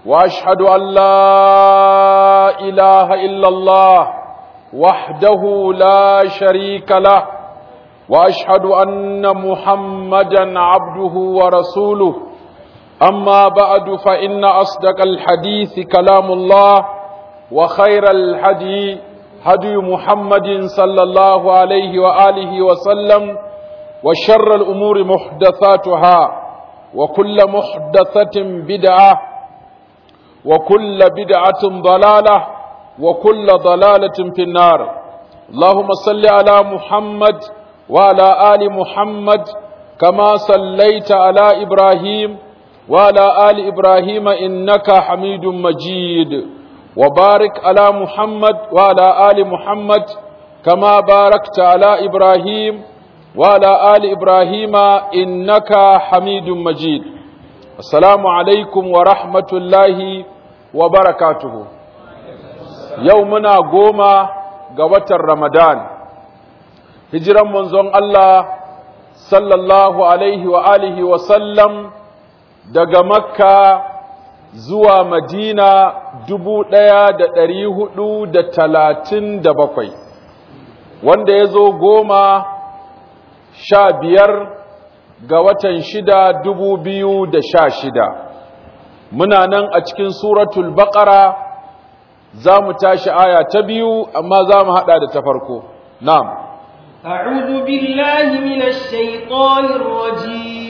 وأشهد أن لا إله إلا الله وحده لا شريك له وأشهد أن محمدا عبده ورسوله أما بعد فإن أصدق الحديث كلام الله وخير الحدي هدي محمد صلى الله عليه وآله وسلم وشر الأمور محدثاتها وكل محدثة بدعة وكل بدعة ضلالة وكل ضلالة في النار اللهم صل على محمد وعلى آل محمد كما صليت على إبراهيم وعلى آل إبراهيم إنك حميد مجيد وبارك على محمد وعلى آل محمد كما باركت على إبراهيم وعلى آل إبراهيم إنك حميد مجيد السلام عليكم ورحمة الله وبركاته يومنا قوما قوة رمضان هجرا منزون الله صلى الله عليه وآله وسلم daga makka zuwa madina dubu ɗaya da ɗari hudu da talatin da bakwai wanda ya zo goma sha biyar ga watan shida dubu biyu da sha shida muna nan a cikin suratul baƙara za mu tashi aya ta biyu amma za mu haɗa da ta farko na'am أعوذ بالله من الشيطان الرجيم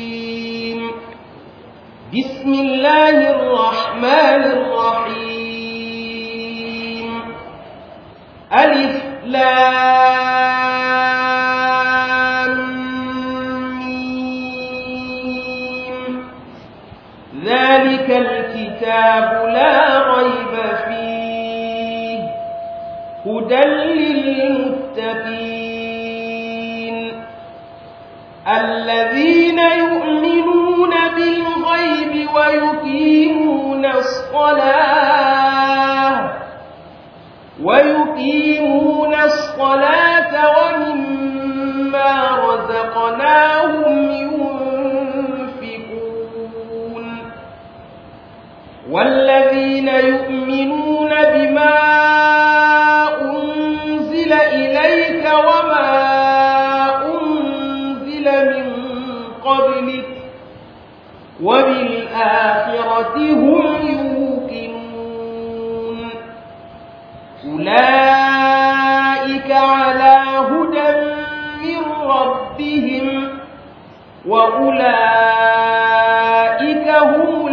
بسم الله الرحمن الرحيم ألف لام ميم ذلك الكتاب لا ريب فيه هدى للمتقين الذين يؤمنون بالغيب ويقيمون الصلاة ويقيمون الصلاة ومما رزقناهم ينفقون والذين يؤمنون بما أنزل إليك وما أنزل من قبلك وبالآخرة هم يوقنون أولئك على هدى من ربهم وأولئك هم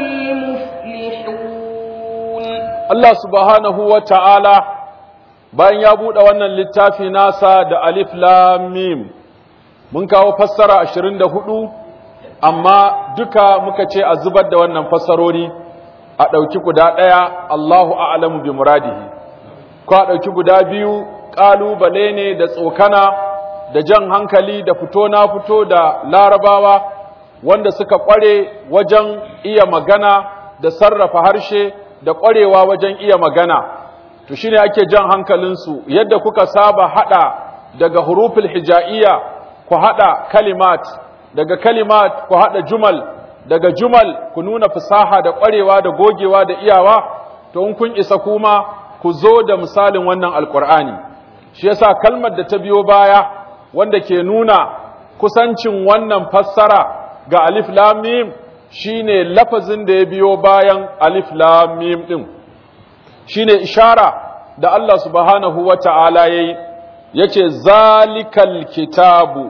المفلحون الله سبحانه وتعالى bayan ya buɗe wannan littafi nasa da alif lam mim mun kawo fassara 24 amma duka muka ce a zubar da wannan fassarori a ɗauki guda ɗaya Allahu a'lamu bi muradihi ko a ɗauki guda biyu ƙalubale ne da tsokana da jan hankali da fito na fito da larabawa wanda suka ƙware wajen iya magana da sarrafa harshe da ƙwarewa wajen iya magana to shine ake jan hankalinsu yadda kuka saba haɗa daga huruful hija'iyya ku haɗa kalimat daga kalimat ku haɗa jumal daga jumal ku nuna fasaha da ƙwarewa da gogewa da iyawa to in kun isa kuma ku zo da misalin wannan alƙur'ani shi yasa kalmar da ta biyo baya wanda ke nuna kusancin wannan fassara ga alif lam mim shine lafazin da ya biyo bayan alif lam mim din shine ishara da Allah subhanahu wata'ala yayi yace zalikal kitabu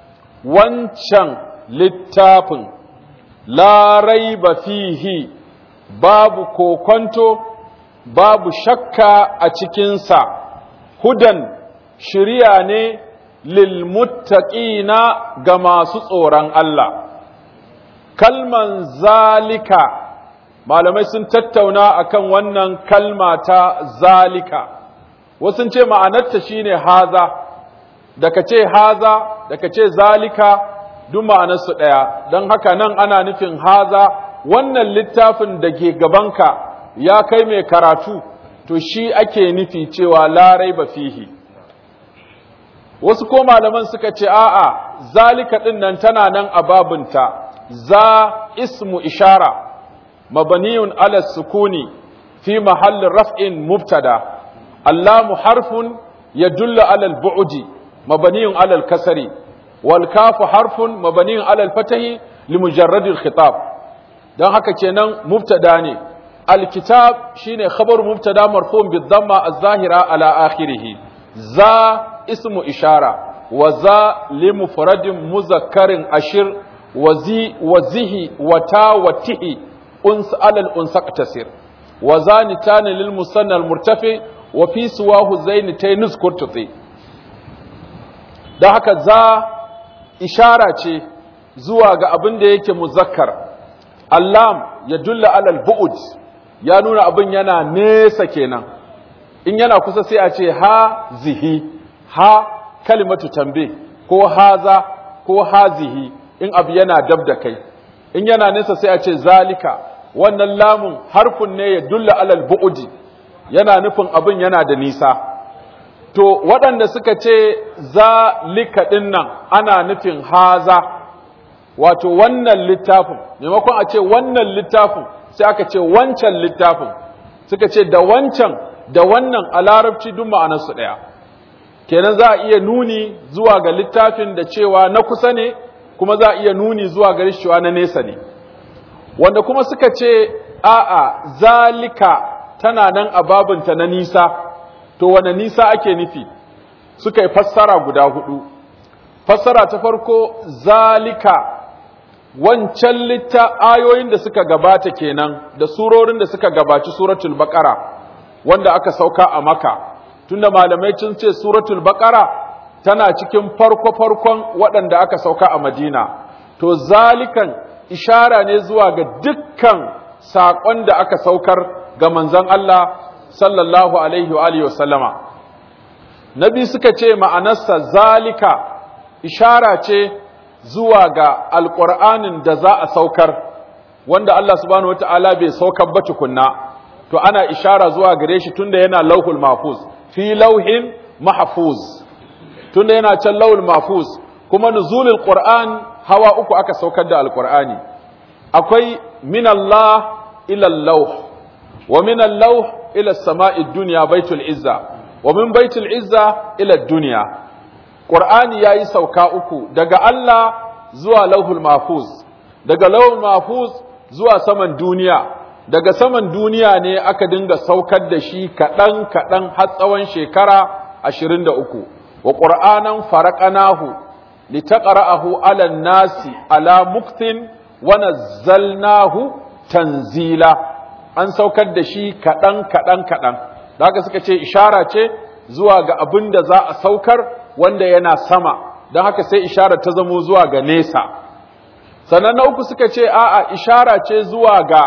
wancan littafin la raiba fihi babu kokonto babu shakka a cikinsa hudan shirya ne lilmuttaqina ga masu tsoron Allah kalman zalika malamai sun tattauna akan wannan kalma ta zalika wasu ce ma'anarta shine haza da ka ce haza da ka ce zalika duk ma'anarsu ɗaya don haka nan ana nufin haza wannan littafin da ke gabanka ya kai mai karatu to shi ake nufi cewa larai ba fihi wasu ko malaman suka ce a'a zalika ɗin nan tana nan a babunta za ismu ishara مبني على السكون في محل رفع مبتدا اللام حرف يدل على البعد مبني على الكسر والكاف حرف مبني على الفتح لمجرد الخطاب dan haka kenan mubtada ne alkitab shine khabar mubtada marfu'un bid-dhamma az-zahira ala akhirih za ismu ishara wa za li mufradin muzakkarin ashir wa zi wa zihi wa ta wa tihi uns alal unsaq tasir wa zanitani lil musanna al-murtafi wa fi suwahu zainitayn nuzkurtuti dan haka za ishara ce zuwa ga abin da yake muzakkar allam ya dulla alal bu'ud ya nuna abin yana nesa kenan in yana kusa sai a ce ha zihi ha kalimatu tambe ko haza ko hazihi in abu yana dab da kai in yana nesa sai a ce zalika wannan lamun harfun ne ya dulla alal bu'udi yana nufin abin yana da nisa to waɗanda suka ce zalika ɗin nan ana nufin haza wato wannan littafin maimakon a ce wannan littafin sai aka ce wancan littafin suka ce da wancan da wannan a larabci duk ma'anarsu ɗaya kenan za a iya nuni zuwa ga littafin da cewa na kusa ne kuma za a iya nuni zuwa ga cewa na nesa ne wanda kuma suka ce a'a zalika tana nan a babinta na nisa to wane nisa ake nufi suka yi fassara guda hudu fassara ta farko zalika wancan litta ayoyin da suka gabata kenan da surorin da suka gabaci suratul baqara wanda aka sauka a maka tunda malamai sun ce suratul baqara tana cikin farko farkon waɗanda aka sauka a madina to zalikan ishara ne zuwa ga dukkan saƙon da aka saukar ga manzon Allah sallallahu alaihi wa alihi wasallama nabi suka ce ma'anarsa zalika ishara ce zuwa ga alƙur'anin da za a saukar wanda Allah subhanahu wata'ala bai saukar ba tukunna to ana ishara zuwa gare shi tunda yana lauhul mahfuz fi lauhin mahfuz tunda yana can lauhul mahfuz kuma nuzulul qur'an hawa uku aka saukar da alƙur'ani akwai min Allah ila lauh wa min lauh ila sama'i dunya baitul izza wa min baitul izza ila dunya qur'ani yayi sauka uku daga Allah zuwa lauhul mahfuz daga lauhul mahfuz zuwa saman duniya daga saman duniya ne aka dinga saukar da shi kaɗan kaɗan har tsawon shekara ashirin da uku wa ƙur'anan faraƙanahu litaqra'ahu 'ala nasi ala muktin wa nazzalnahu tanzila an saukar da shi kaɗan kaɗan kaɗan da haka suka ce ishara ce zuwa ga abin da za a saukar wanda yana sama don haka sai ishara ta zamo zuwa ga nesa sannan na uku suka ce a'a ishara ce zuwa ga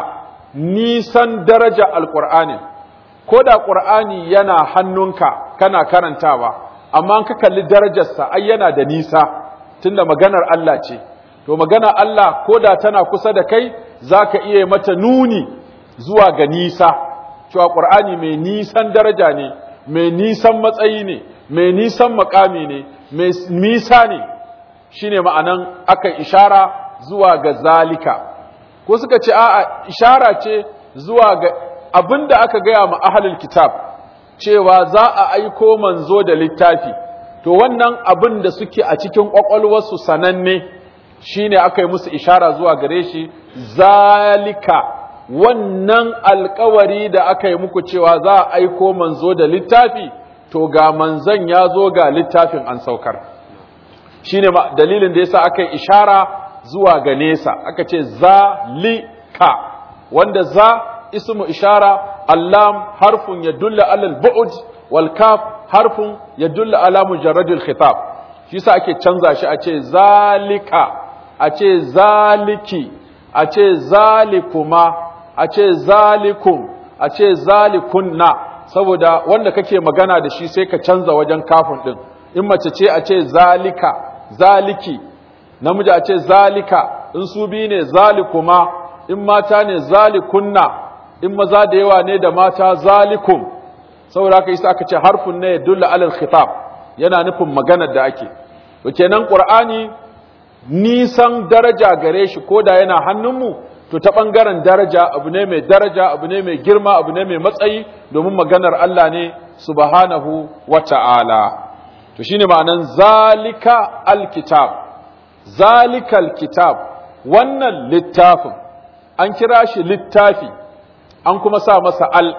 nisan daraja alƙur'ani ko da ƙur'ani yana hannunka kana karantawa amma ka kalli darajarsa ai yana da nisa tunda maganar Allah ce to maganar Allah ko da tana kusa da kai za ka iya mata nuni zuwa ga nisa cewa ƙur'ani mai nisan daraja ne mai nisan matsayi ne mai nisan makami ne mai nisa ne shine ma'anan aka ishara zuwa ga zalika ko suka ce a'a ishara ce zuwa ga abinda aka gaya ma ahlul kitab cewa za a aiko manzo da littafi to wannan abin da suke a cikin kwakwalwarsu sananne shine aka yi musu ishara zuwa gare shi zalika wannan alkawari da aka yi muku cewa za a aiko manzo da littafi to ga manzon ya zo ga littafin an saukar shine dalilin da yasa aka yi ishara zuwa ga nesa aka ce zalika wanda za ismu ishara allam harfun yadulla alal bu'd wal kaf harfun yadulla ala mujarradil khitab shi yasa ake canza shi a ce zalika a ce zaliki a ce zalikuma a ce zalikum a ce zalikunna saboda wanda kake magana da shi sai ka canza wajen kafin din in mace ce a ce zalika zaliki namiji a ce zalika in su biyu ne zalikuma in mata ne zalikunna in maza da yawa ne da mata zalikum saboda haka yasa aka ce harfun ne yadulla alal khitab yana nufin maganar da ake to kenan qur'ani nisan daraja gare shi koda yana hannunmu to ta ɓangaren daraja abu ne mai daraja abu ne mai girma abu ne mai matsayi domin maganar Allah ne subhanahu wa ta'ala to shine ma'anan zalika alkitab zalikal kitab wannan littafin an kira shi littafi an kuma sa masa al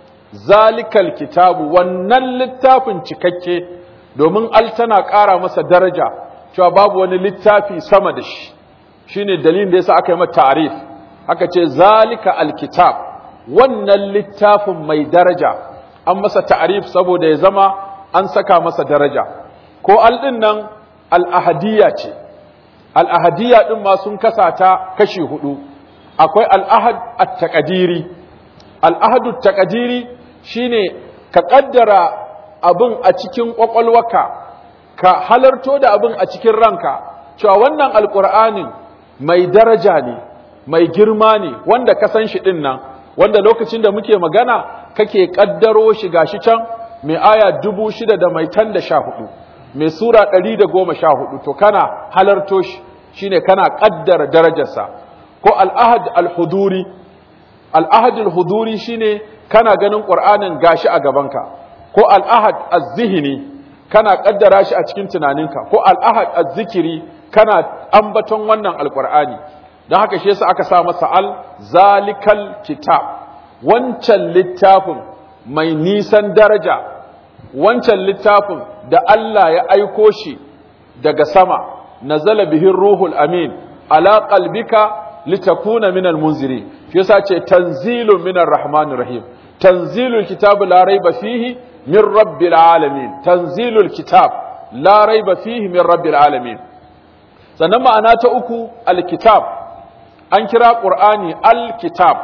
zalikal kitabu wannan littafin cikakke domin al tana ƙara masa daraja cewa babu wani littafi sama da shi shine dalilin da yasa aka yi mata ta'rif aka ce zalika alkitab wannan littafin mai daraja an masa ta'rif saboda ya zama an saka masa daraja ko al din nan al ahadiyya ce al ahadiyya din ma sun kasa ta kashi hudu akwai al ahad at taqdiri al ahad at taqdiri shine ka kaddara abin a cikin kwakwalwaka ka halarto da abin a cikin ranka cewa wannan alqur'anin mai daraja ne mai girma ne wanda ka san shi din nan wanda lokacin da muke magana kake kaddaro shi gashi can mai aya dubu shida da mai tan da sha hudu mai sura ɗari da goma sha hudu to kana halarto shi shine kana kaddara darajarsa ko al'ahad al-huduri al'ahad al-huduri shine kana ganin qur'anin gashi a gabanka ko al'ahad az-zihni kana kaddara shi a cikin tunaninka ko al'ahad az-zikiri kana ambaton wannan alqur'ani don haka shi yasa aka sa masa al zalikal kitab wancan littafin mai nisan daraja wancan littafin da Allah ya aiko shi daga sama nazala bihin ruhul amin ala qalbika litakuna minal munziri shi yasa ce tanzilun minar rahmanir rahim tanzilul kitab la raiba fihi min rabbil alamin tanzilul kitab la raiba fihi min rabbil alamin sannan ma'ana ta uku alkitab an kira ƙur'ani al-kitab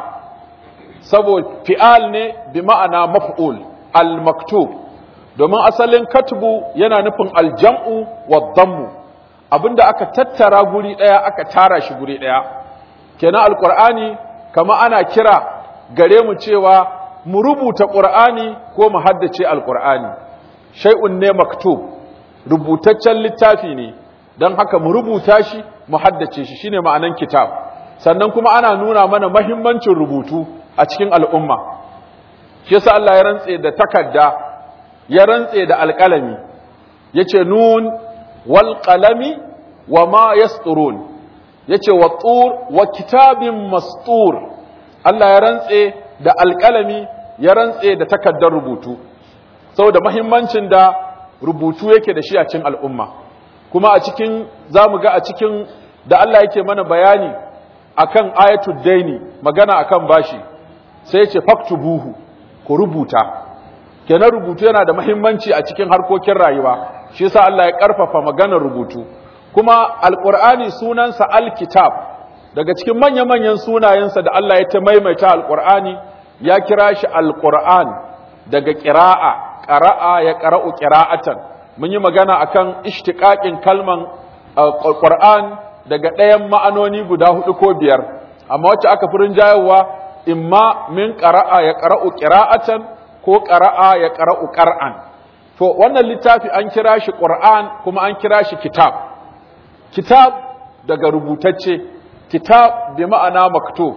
saboda fi'al ne bi ma'ana maf'ul al-maktub domin asalin katbu yana nufin aljam'u wa dammu abinda aka tattara guri ɗaya aka tara shi guri ɗaya kenan alƙur'ani kama ana kira gare mu cewa mu rubuta ƙur'ani ko mu haddace alƙur'ani shay'un ne maktub rubutaccen littafi ne don haka mu rubuta shi mu haddace shi shine ma'anan kitab sannan kuma ana nuna mana mahimmancin rubutu a cikin al'umma shi yasa Allah ya rantse da takarda ya rantse da alƙalami yace nun wal qalami wa ma yasturun yace wa tur wa kitabin mastur Allah ya rantse da alƙalami ya rantse da takardar rubutu saboda mahimmancin da rubutu yake da shi a cikin al'umma kuma a cikin zamu ga a cikin da Allah yake mana bayani akan ayatul daini magana akan bashi sai ya ce faktubuhu ku rubuta kenan rubutu yana da muhimmanci a cikin harkokin rayuwa shi yasa Allah ya karfafa maganar rubutu kuma alqur'ani sunansa alkitab daga cikin manya-manyan sunayensa da Allah ya ta maimaita alqur'ani ya kira shi alqur'an daga qira'a qara'a ya qara'u qira'atan mun yi magana akan ishtiqaqin kalman alqur'an daga ɗayan ma'anoni guda hudu ko biyar amma wacce aka fi rinjayarwa imma min ƙara'a ya ƙara'u ƙira'atan ko ƙara'a ya ƙara'u ƙar'an to wannan littafi an kira shi ƙur'an kuma an kira shi kitab kitab daga rubutacce kitab bi ma'ana maktub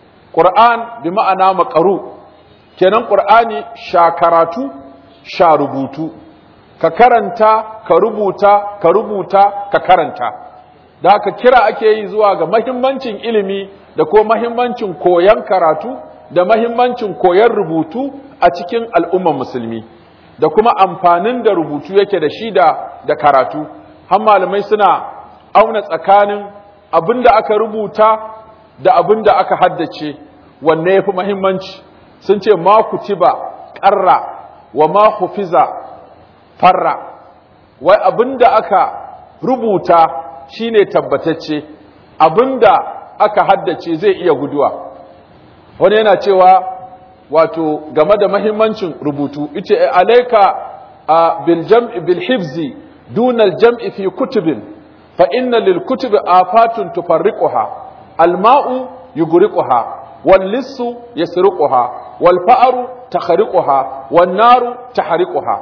ƙur'an bi ma'ana maƙaru kenan ƙur'ani sha karatu sha rubutu ka karanta ka rubuta ka rubuta ka karanta da haka kira ake yi zuwa ga mahimmancin ilimi da ko mahimmancin koyon karatu da mahimmancin koyon rubutu a cikin al'umman musulmi da kuma amfanin da rubutu yake da shi da da karatu har malamai suna auna tsakanin abin da aka rubuta da abin da aka haddace wanne ya fi mahimmanci sun ce ma kutiba ƙarra wa ma hufiza farra wai abin da aka rubuta shine tabbatacce abinda aka haddace zai iya guduwa wani yana cewa wato game da mahimmancin rubutu ita alaika bil jam'i bil hifzi duna al jam'i fi kutubin fa inna lil kutubi afatun tufarriquha al ma'u yughriquha wal lissu yasriquha wal fa'ru takhriquha wan naru tahriquha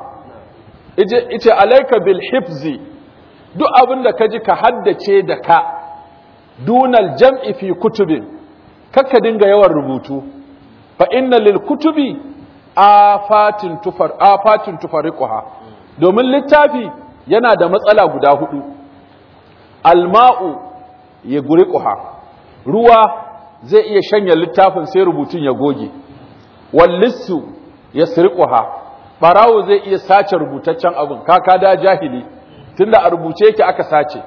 ita alaika bil hifzi duk abin da ka ji ka haddace da ka dunal jam'i fi kutubin kakka dinga yawan rubutu fa inna lil kutubi afatin tufar afatin tufariquha domin littafi yana da matsala guda hudu alma'u ya guriquha ruwa zai iya shanya littafin sai rubutun ya goge wallissu ya sirquha barawo zai iya sace rubutaccen abin kaka da jahili tunda a rubuce yake aka sace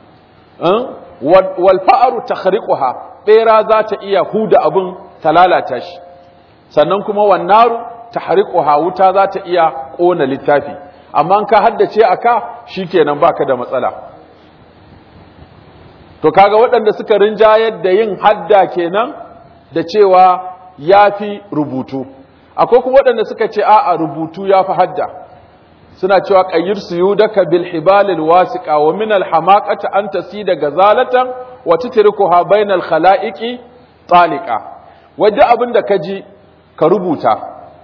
wal fa'aru takhriquha bera za ta iya huda abin ta lalata shi sannan kuma wannaru tahriquha wuta za ta iya kona littafi amma in ka haddace aka shikenan baka da matsala to kaga waɗanda suka rinjayar da yin hadda kenan da cewa yafi rubutu akwai kuma waɗanda suka ce a'a rubutu yafi hadda suna cewa qayyir suyudaka bil hibalil wasiqa wa min al hamaqati an tasida gazalatan wa tutrukuha bainal khalaiqi taliqa wajen abin da ka ji ka rubuta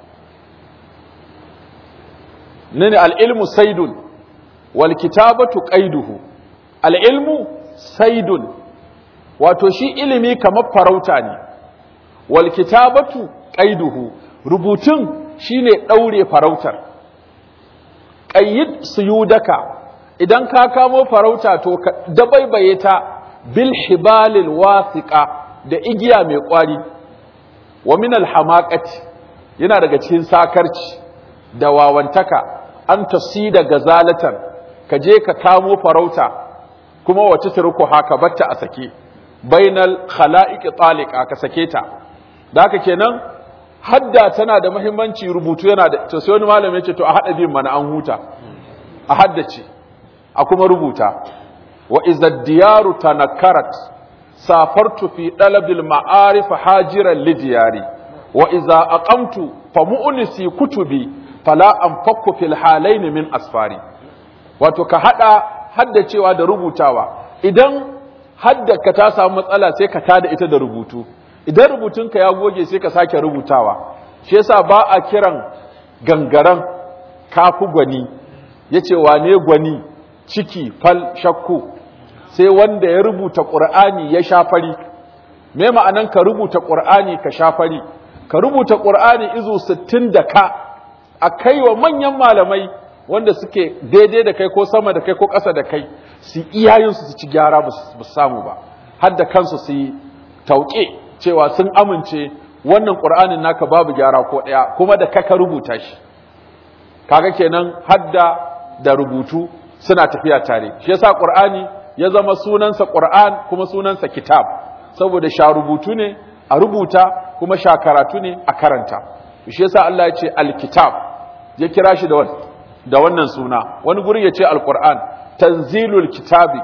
nini al'ilmu saidun wal kitabatu qaiduhu al'ilmu saidun wato shi ilimi kamar farauta ne wal kitabatu qaiduhu rubutun shine daure farautar qayyid suyudaka idan ka kamo farauta to ka dabaibaye ta bil hibalil wasiqa da igiya mai kwari wa min alhamaqati yana daga cikin sakarci da wawantaka an tasida gazalatan ka je ka kamo farauta kuma wace turku haka batta a sake bainal khala'iq taliqa ka sake ta da haka kenan hadda tana da muhimmanci rubutu yana da to sai wani malami ya ce to a hada bin mana an huta a haddace a kuma rubuta wa idza diyaru tanakkarat safartu fi dalabil ma'arif hajiran lidiyari wa idza aqamtu fa mu'nisi kutubi fala anfakku fil halayn min asfari wato ka hada haddacewa da rubutawa idan haddaka ta samu matsala sai ka tada ita da rubutu idan rubutunka ya goge sai ka sake rubutawa shi yasa ba a kiran gangaran kafu gwani yace wane gwani ciki fal shakku sai wanda ya rubuta ƙur'ani ya shafari me ma'anan ka rubuta ƙur'ani ka shafari ka rubuta ƙur'ani izu sittin da ka a kai wa manyan malamai wanda suke daidai da kai ko sama da kai ko ƙasa da kai su iyayensu su ci gyara ba su samu ba har da kansu su yi tauƙe cewa sun amince wannan ƙur'anin naka babu gyara ko ɗaya kuma da ka rubuta shi kaga kenan hadda da rubutu suna tafiya tare shi yasa ƙur'ani ya zama sunansa Qur'an kuma sunansa kitab saboda sha rubutu ne a rubuta kuma sha karatu ne a karanta shi yasa Allah ya ce alkitab ya kira shi da da wannan suna wani gurin ya ce alquran tanzilul kitabi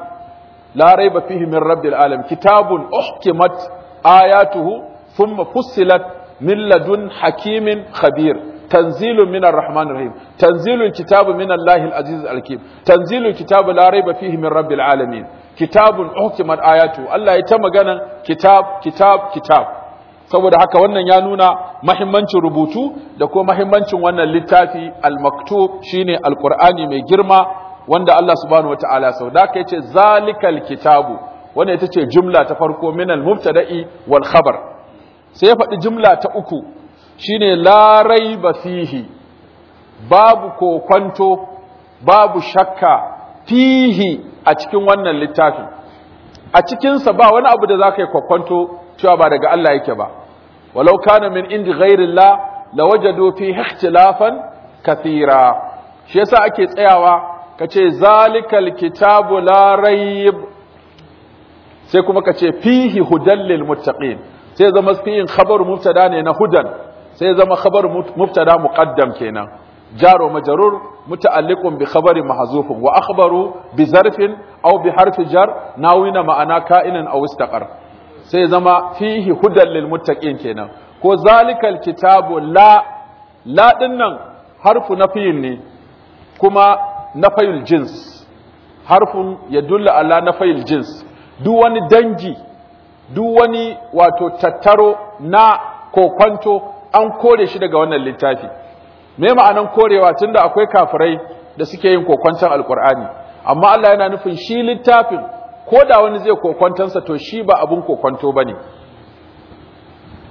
la raiba fihi min rabbil alamin kitabun uhkimat ayatuhu thumma fussilat min ladun hakimin khabir تنزيل من الرحمن الرحيم تنزيل الكتاب من الله العزيز الحكيم تنزيل الكتاب لا ريب فيه من رب العالمين كتاب أحكمت آياته الله يتم غنا كتاب كتاب كتاب saboda haka wannan ya nuna mahimmancin rubutu da kuma mahimmancin wannan littafi al-maktub shine alqur'ani mai girma wanda Allah subhanahu wataala sau da haka yace zalikal kitabu wanda ita ce jumla ta farko min al-mubtada'i wal khabar sai ya faɗi jumla ta uku shine la raiba fihi babu kokwanto babu shakka fihi a cikin wannan littafi a cikinsa ba wani abu da za ka yi kokwanto cewa ba daga Allah yake ba walau kana min indi ghairillah lawajadu fi ikhtilafan kathira shi yasa ake tsayawa kace zalikal kitabu la raib sai kuma kace fihi hudan lil muttaqin sai zama fihin khabar mubtada ne na hudan sai zama khabar mubtada muqaddam kenan jaro majrur muta'alliqun bi khabari mahzufun wa akhbaru bi zarfin aw bi harfi jar nawina ma'ana ka'inan aw istaqar sai zama fihi hudan lil muttaqin kenan ko zalikal kitabu la la dinnan harfu nafiyin ne kuma nafayul jins harfun yadulla ala nafayul jins duk wani dangi duk wani wato tattaro na kokwanto an kore shi daga wannan littafi me ma'anan korewa tunda akwai kafirai da suke yin kokwanton alkur'ani amma Allah yana nufin shi littafin ko da wani zai kokwantonsa to shi ba abun kokwanto bane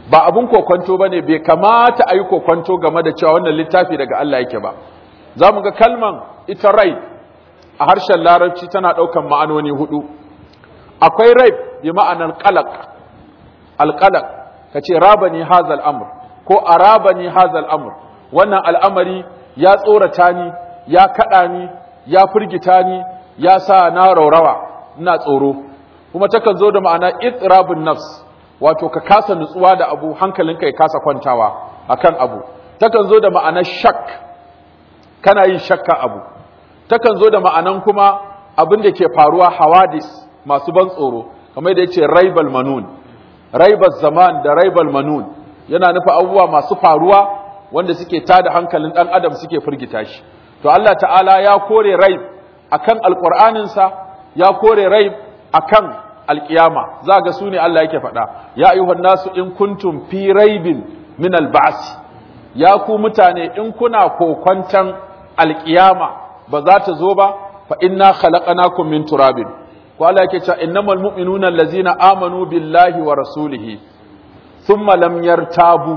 ba abun kokwanto bane bai kamata a yi kokwanto game da cewa wannan littafi daga Allah yake ba za mu ga kalman ita rai a harshen larabci tana ɗaukan ma'anoni hudu akwai rai bi ma'anar qalaq alqalaq kace rabani hazal amr ko arabani hazal amr wannan al'amari ya tsorata ni ya kada ni ya firgita ni ya sa na raurawa ina tsoro kuma takan zo da ma'ana itrabun nafs wato ka kasa nutsuwa da abu hankalinka ya kasa kwantawa akan abu takan zo da ma'anar shak kana yin shakka abu takan zo da ma'anan kuma abin da ke faruwa hawadis masu ban tsoro kamar da yace raibal manun raibal zaman da raibal manun yana nufa abubuwa masu faruwa wanda suke tada hankalin dan adam suke firgita shi to Allah ta'ala ya kore raib akan alqur'aninsa ya kore raib akan alkiyama za ga su ne Allah yake faɗa ya ayyuhan nasu in kuntum fi raibin min alba'si ya ku mutane in kuna kokwantan alkiyama ba za ta zo ba fa inna khalaqnakum min turabin ko Allah yake cewa innamal mu'minuna allazina amanu billahi wa rasulihi thumma lam yartabu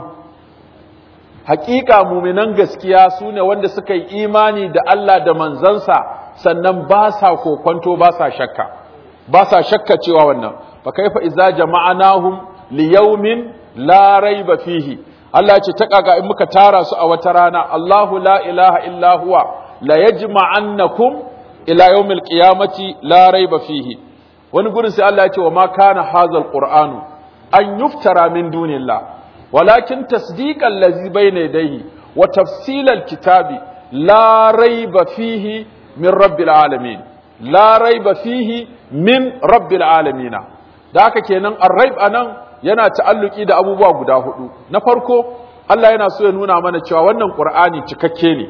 haƙiƙa muminan gaskiya su ne wanda suka yi imani da Allah da manzansa sannan ba sa kokwanto ba sa shakka ba sa shakka cewa wannan fa kaifa idza jama'anahum li yawmin la raiba fihi Allah ya ce ta kaga in muka tara su a wata rana Allahu la ilaha illa huwa la yajma'annakum ila yawmil qiyamati la raiba fihi wani gurin sai Allah ya ce wa ma kana hazal qur'anu an yuftara min dunillah walakin tasdiqal ladzi bayna yadayhi wa tafsilal kitabi la raiba fihi min rabbil alamin la raiba fihi min rabbil alamin da haka kenan ar-raib anan yana ta'alluki da abubuwa guda hudu na farko Allah yana so ya nuna mana cewa wannan Qur'ani cikakke ne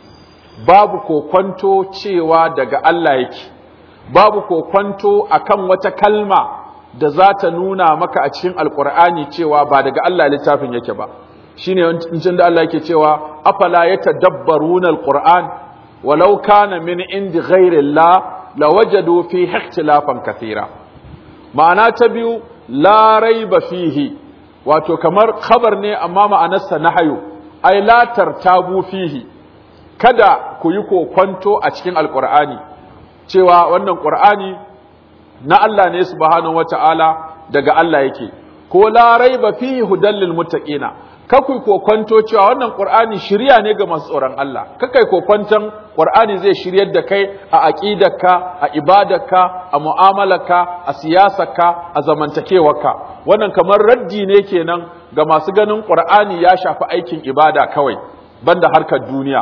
babu kokwanto cewa daga Allah yake babu kokwanto akan wata kalma da za ta nuna maka a cikin alkur'ani cewa ba daga Allah littafin yake ba shine wancin da Allah yake cewa afala yatadabbaruna alquran walau kana min indi ghairi Allah lawajadu fi ikhtilafan kathira ma'ana ta biyu la raiba fihi wato kamar khabar ne amma ma'anarsa nahayu ai la tartabu fihi kada ku yi kokwanto a cikin alkur'ani cewa wannan qur'ani na Allah ne subhanahu wata'ala daga Allah yake ko la raiba fihi hudal lil muttaqina kakai kokwanto cewa wannan qur'ani shiriya ne ga masu tsoron Allah kakai kokwanton qur'ani zai shiryar da kai a aqidarka a ibadarka a mu'amalarka a siyasarka a zamantakewarka wannan kamar raddi ne kenan ga masu ganin qur'ani ya shafi aikin ibada kawai banda harkar duniya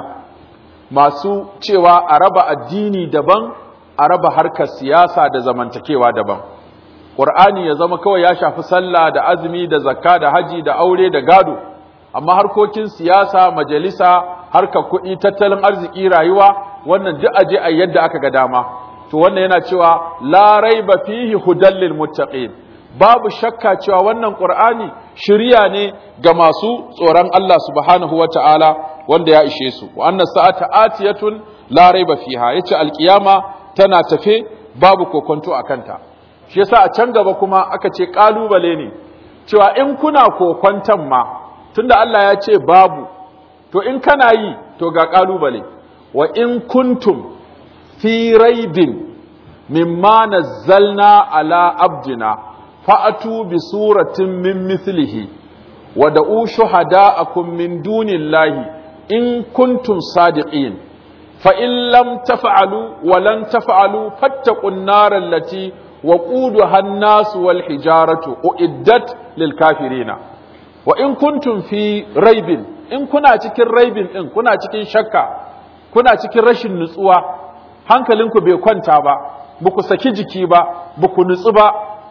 masu cewa a raba addini daban a raba harkar siyasa da zamantakewa daban ƙur'ani ya zama kawai ya shafi sallah da azumi da zakka da haji da aure da gado amma harkokin siyasa majalisa harkar kuɗi tattalin arziki rayuwa wannan duk aje a yadda aka ga dama to wannan yana cewa la raiba fihi hudal lil muttaqin babu shakka cewa wannan ƙur'ani shirya ne ga masu tsoron Allah subhanahu wata'ala wanda ya ishe su wa annas sa'ata atiyatun la raiba fiha yace alqiyama tana tafe babu kokonto a kanta shi yasa a can gaba kuma aka ce kalubale ne cewa in kuna kokonton ma tunda Allah ya ce babu to in kana yi to ga kalubale wa in kuntum fi raibin mimma nazzalna ala abdina fa'atu bi suratin min mithlihi wa da'u shuhada'akum min dunillahi in kuntum sadiqin فإن لم تفعلوا ولن تفعلوا فاتقوا النار التي وقودها الناس والحجارة أعدت للكافرين وإن كنتم في ريب إن كنا cikin raibin din kuna cikin shakka kuna cikin rashin nutsuwa hankalinku bai kwanta ba buku saki jiki ba buku nutsu ba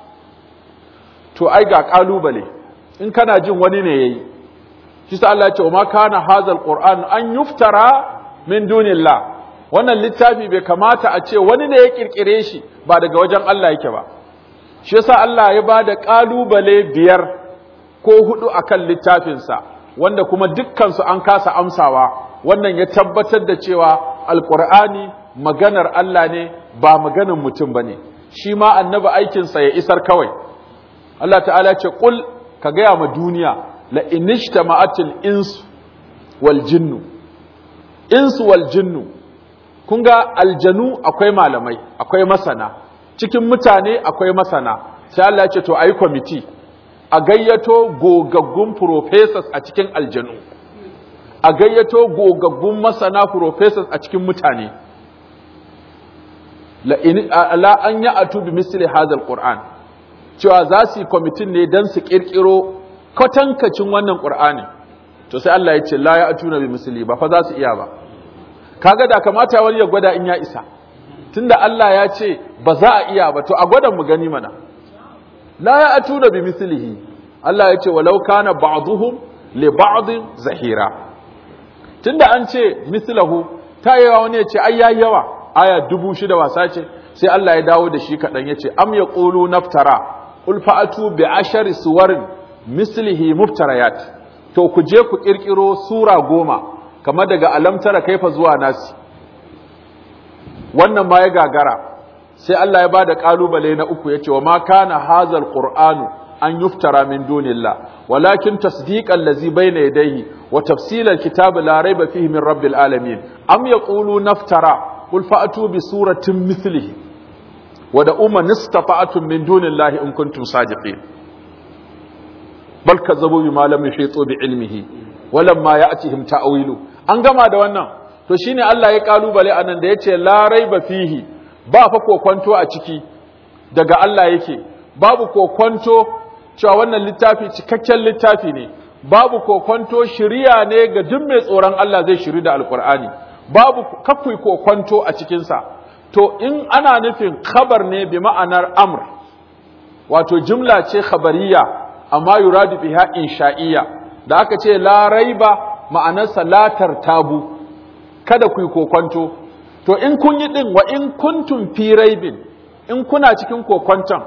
to ai ga kalubale in kana jin wani ne yayi shi sa Allah ya ce wa ma kana hazal qur'an an yuftara min dunillah wannan littafi bai kamata a ce wani ne ya kirkire shi ba daga wajen Allah yake ba shi yasa Allah ya bada kalubale biyar ko hudu akan littafinsa wanda kuma dukkan su an kasa amsawa wannan ya tabbatar da cewa alqur'ani maganar Allah ne ba maganar mutum bane shi ma annabi aikinsa ya isar kawai Allah ta'ala ce qul ka gaya ma duniya la inishtama'atil insu wal jinnu insu wal jinnu kun ga aljanu akwai malamai akwai masana cikin mutane akwai masana sai Allah ya ce to ayi kwamiti a gayyato gogaggun professors a cikin aljanu a gayyato gogaggun masana professors a cikin mutane la an yi atu bi misli hadal qur'an cewa za su yi kwamitin ne don su kirkiro kwatankacin wannan qur'ani to sai Allah ya ce la ya atu na bi misli ba fa za su iya ba kaga da kamata wani ya gwada in ya isa tunda Allah ya ce ba za a iya ba to a gwadan mu gani mana la ya atu na bi mislihi Allah ya ce walau kana ba'dhum li ba'd zahira tunda an ce mislahu ta yawa wani ya ce ai yayi yawa aya dubu shida wasa ce sai Allah ya dawo da shi kaɗan ya ce am ya ƙulu naftara ƙul fa'atu bi ashari suwarin mislihi muftarayat to ku je ku ƙirƙiro sura goma kamar daga alamtara kaifa zuwa nasi wannan ma ya gagara sai Allah ya ba da ƙalubale na uku ya ce wa ma kana hazal qur'anu an yuftara min dunillah walakin tasdiqan lazi bayna yadayhi wa tafsilal kitab la rayba fihi min rabbil alamin am yaqulu naftara قل فأتوا بسورة مثله ودعوا من استطعتم من دون الله إن كنتم صادقين بل كذبوا بما لم يحيطوا بعلمه ولما يأتهم تأويله an gama da wannan to shine Allah ya kalubale anan da yace la raiba fihi ba fa kokwanto a ciki daga Allah yake babu kokwanto cewa wannan littafi cikakken littafi ne babu kokwanto shiriya ne ga duk mai tsoron Allah zai shiri da alkur'ani babu kakwai kokwanto a cikinsa to in ana nufin khabar ne bi ma'anar amr wato jumla ce khabariya amma yuradu biha insha'iyya da aka ce la raiba ma'anarsa la tartabu kada ku yi kokwanto to in kun yi din wa in kuntum fi raibin in kuna cikin kokwanton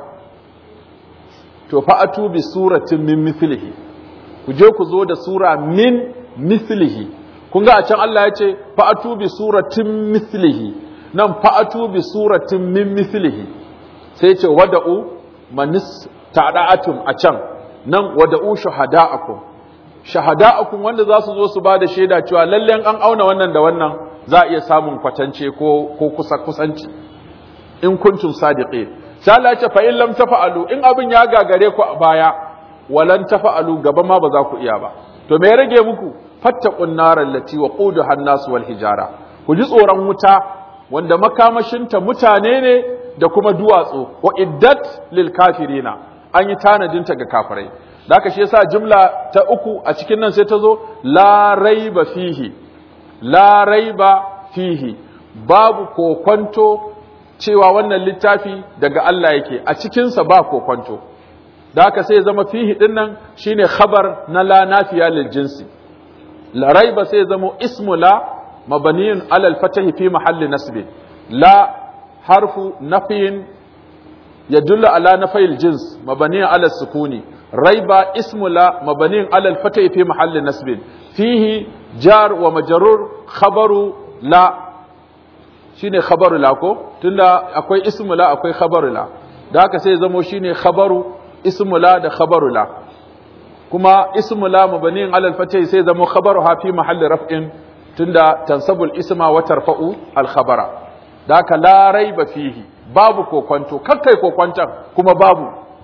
to fa'atu bi suratin min mithlihi ku je ku zo da sura min mithlihi kun ga a can Allah ya ce fa'atu bi suratin mislihi nan fa'atu bi suratin min mislihi sai ce wada'u manis ta'da'atum a can nan wada'u shuhada'akum shahada'akum wanda za su zo su ba da shaida cewa lalle an auna wannan da wannan za a iya samun kwatance ko ko kusa kusanci in kuntum sadiqin sai Allah ya ce fa in lam tafa'alu in abin ya gagare ku a baya walan tafa'alu gaba ma ba za ku iya ba to me ya rage muku fattaqun naral lati waquduha an-nas wal hijara ku ji tsoron wuta wanda makamashinta mutane ne da kuma duwatsu wa iddat lil kafirina an yi tanadinta ga kafirai da haka shi yasa jumla ta uku a cikin nan sai ta zo la raiba fihi la raiba fihi babu kokwanto cewa wannan littafi daga Allah yake a cikinsa ba kokwanto da haka sai ya zama fihi din nan shine khabar na la nafiya lil jinsi la raiba sai ya zama ismu la mabniyun ala al fatahi fi mahalli nasb la harfu nafyin يدل على نفي الجنس مبني على السكون ريب اسم لا مبني على الفتح في محل نسب فيه جار ومجرور خبر لا shine khabaru la ko tunda akwai ismu la akwai khabaru la da haka sai zamo shine khabaru ismu la da khabaru la kuma ismu la mabniin ala al-fatih sai zamo khabaru ha fi mahalli raf'in tunda tansabul isma wa tarfa'u al-khabara da haka la raiba fihi babu kokwanto kakkai kokwanton kuma babu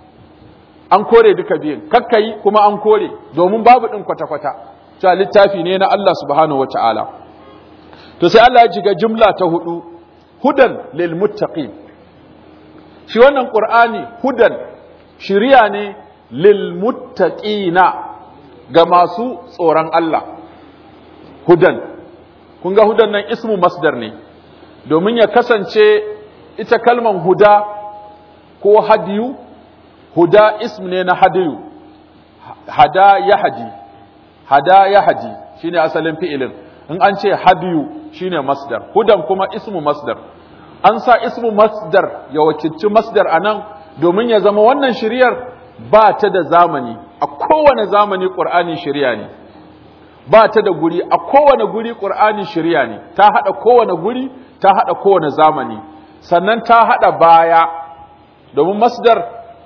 an kore duka biyun kakkai kuma an kore domin babu din kwata-kwata cewa littafi ne na Allah subhanahu wa ta'ala to sai Allah ya jiga jumla ta hudu hudan lil muttaqin shi wannan qur'ani hudan shiriya ne lil muttaqina ga masu tsoron Allah hudan kun ga hudan nan ismu masdar ne domin ya kasance ita kalman huda ko hadiyu huda ism ne na hadiyu hada ya haji hada ya haji shine asalin fi'ilin in an ce hadiyu shine masdar hudan kuma ismu masdar an sa ismu masdar ya wakilci masdar anan domin ya zama wannan shiriyar ba ta da zamani a kowane zamani qur'ani shiriya ne ba ta da guri a kowane guri qur'ani shiriya ne ta hada kowane guri ta hada kowane zamani sannan ta haɗa baya domin masdar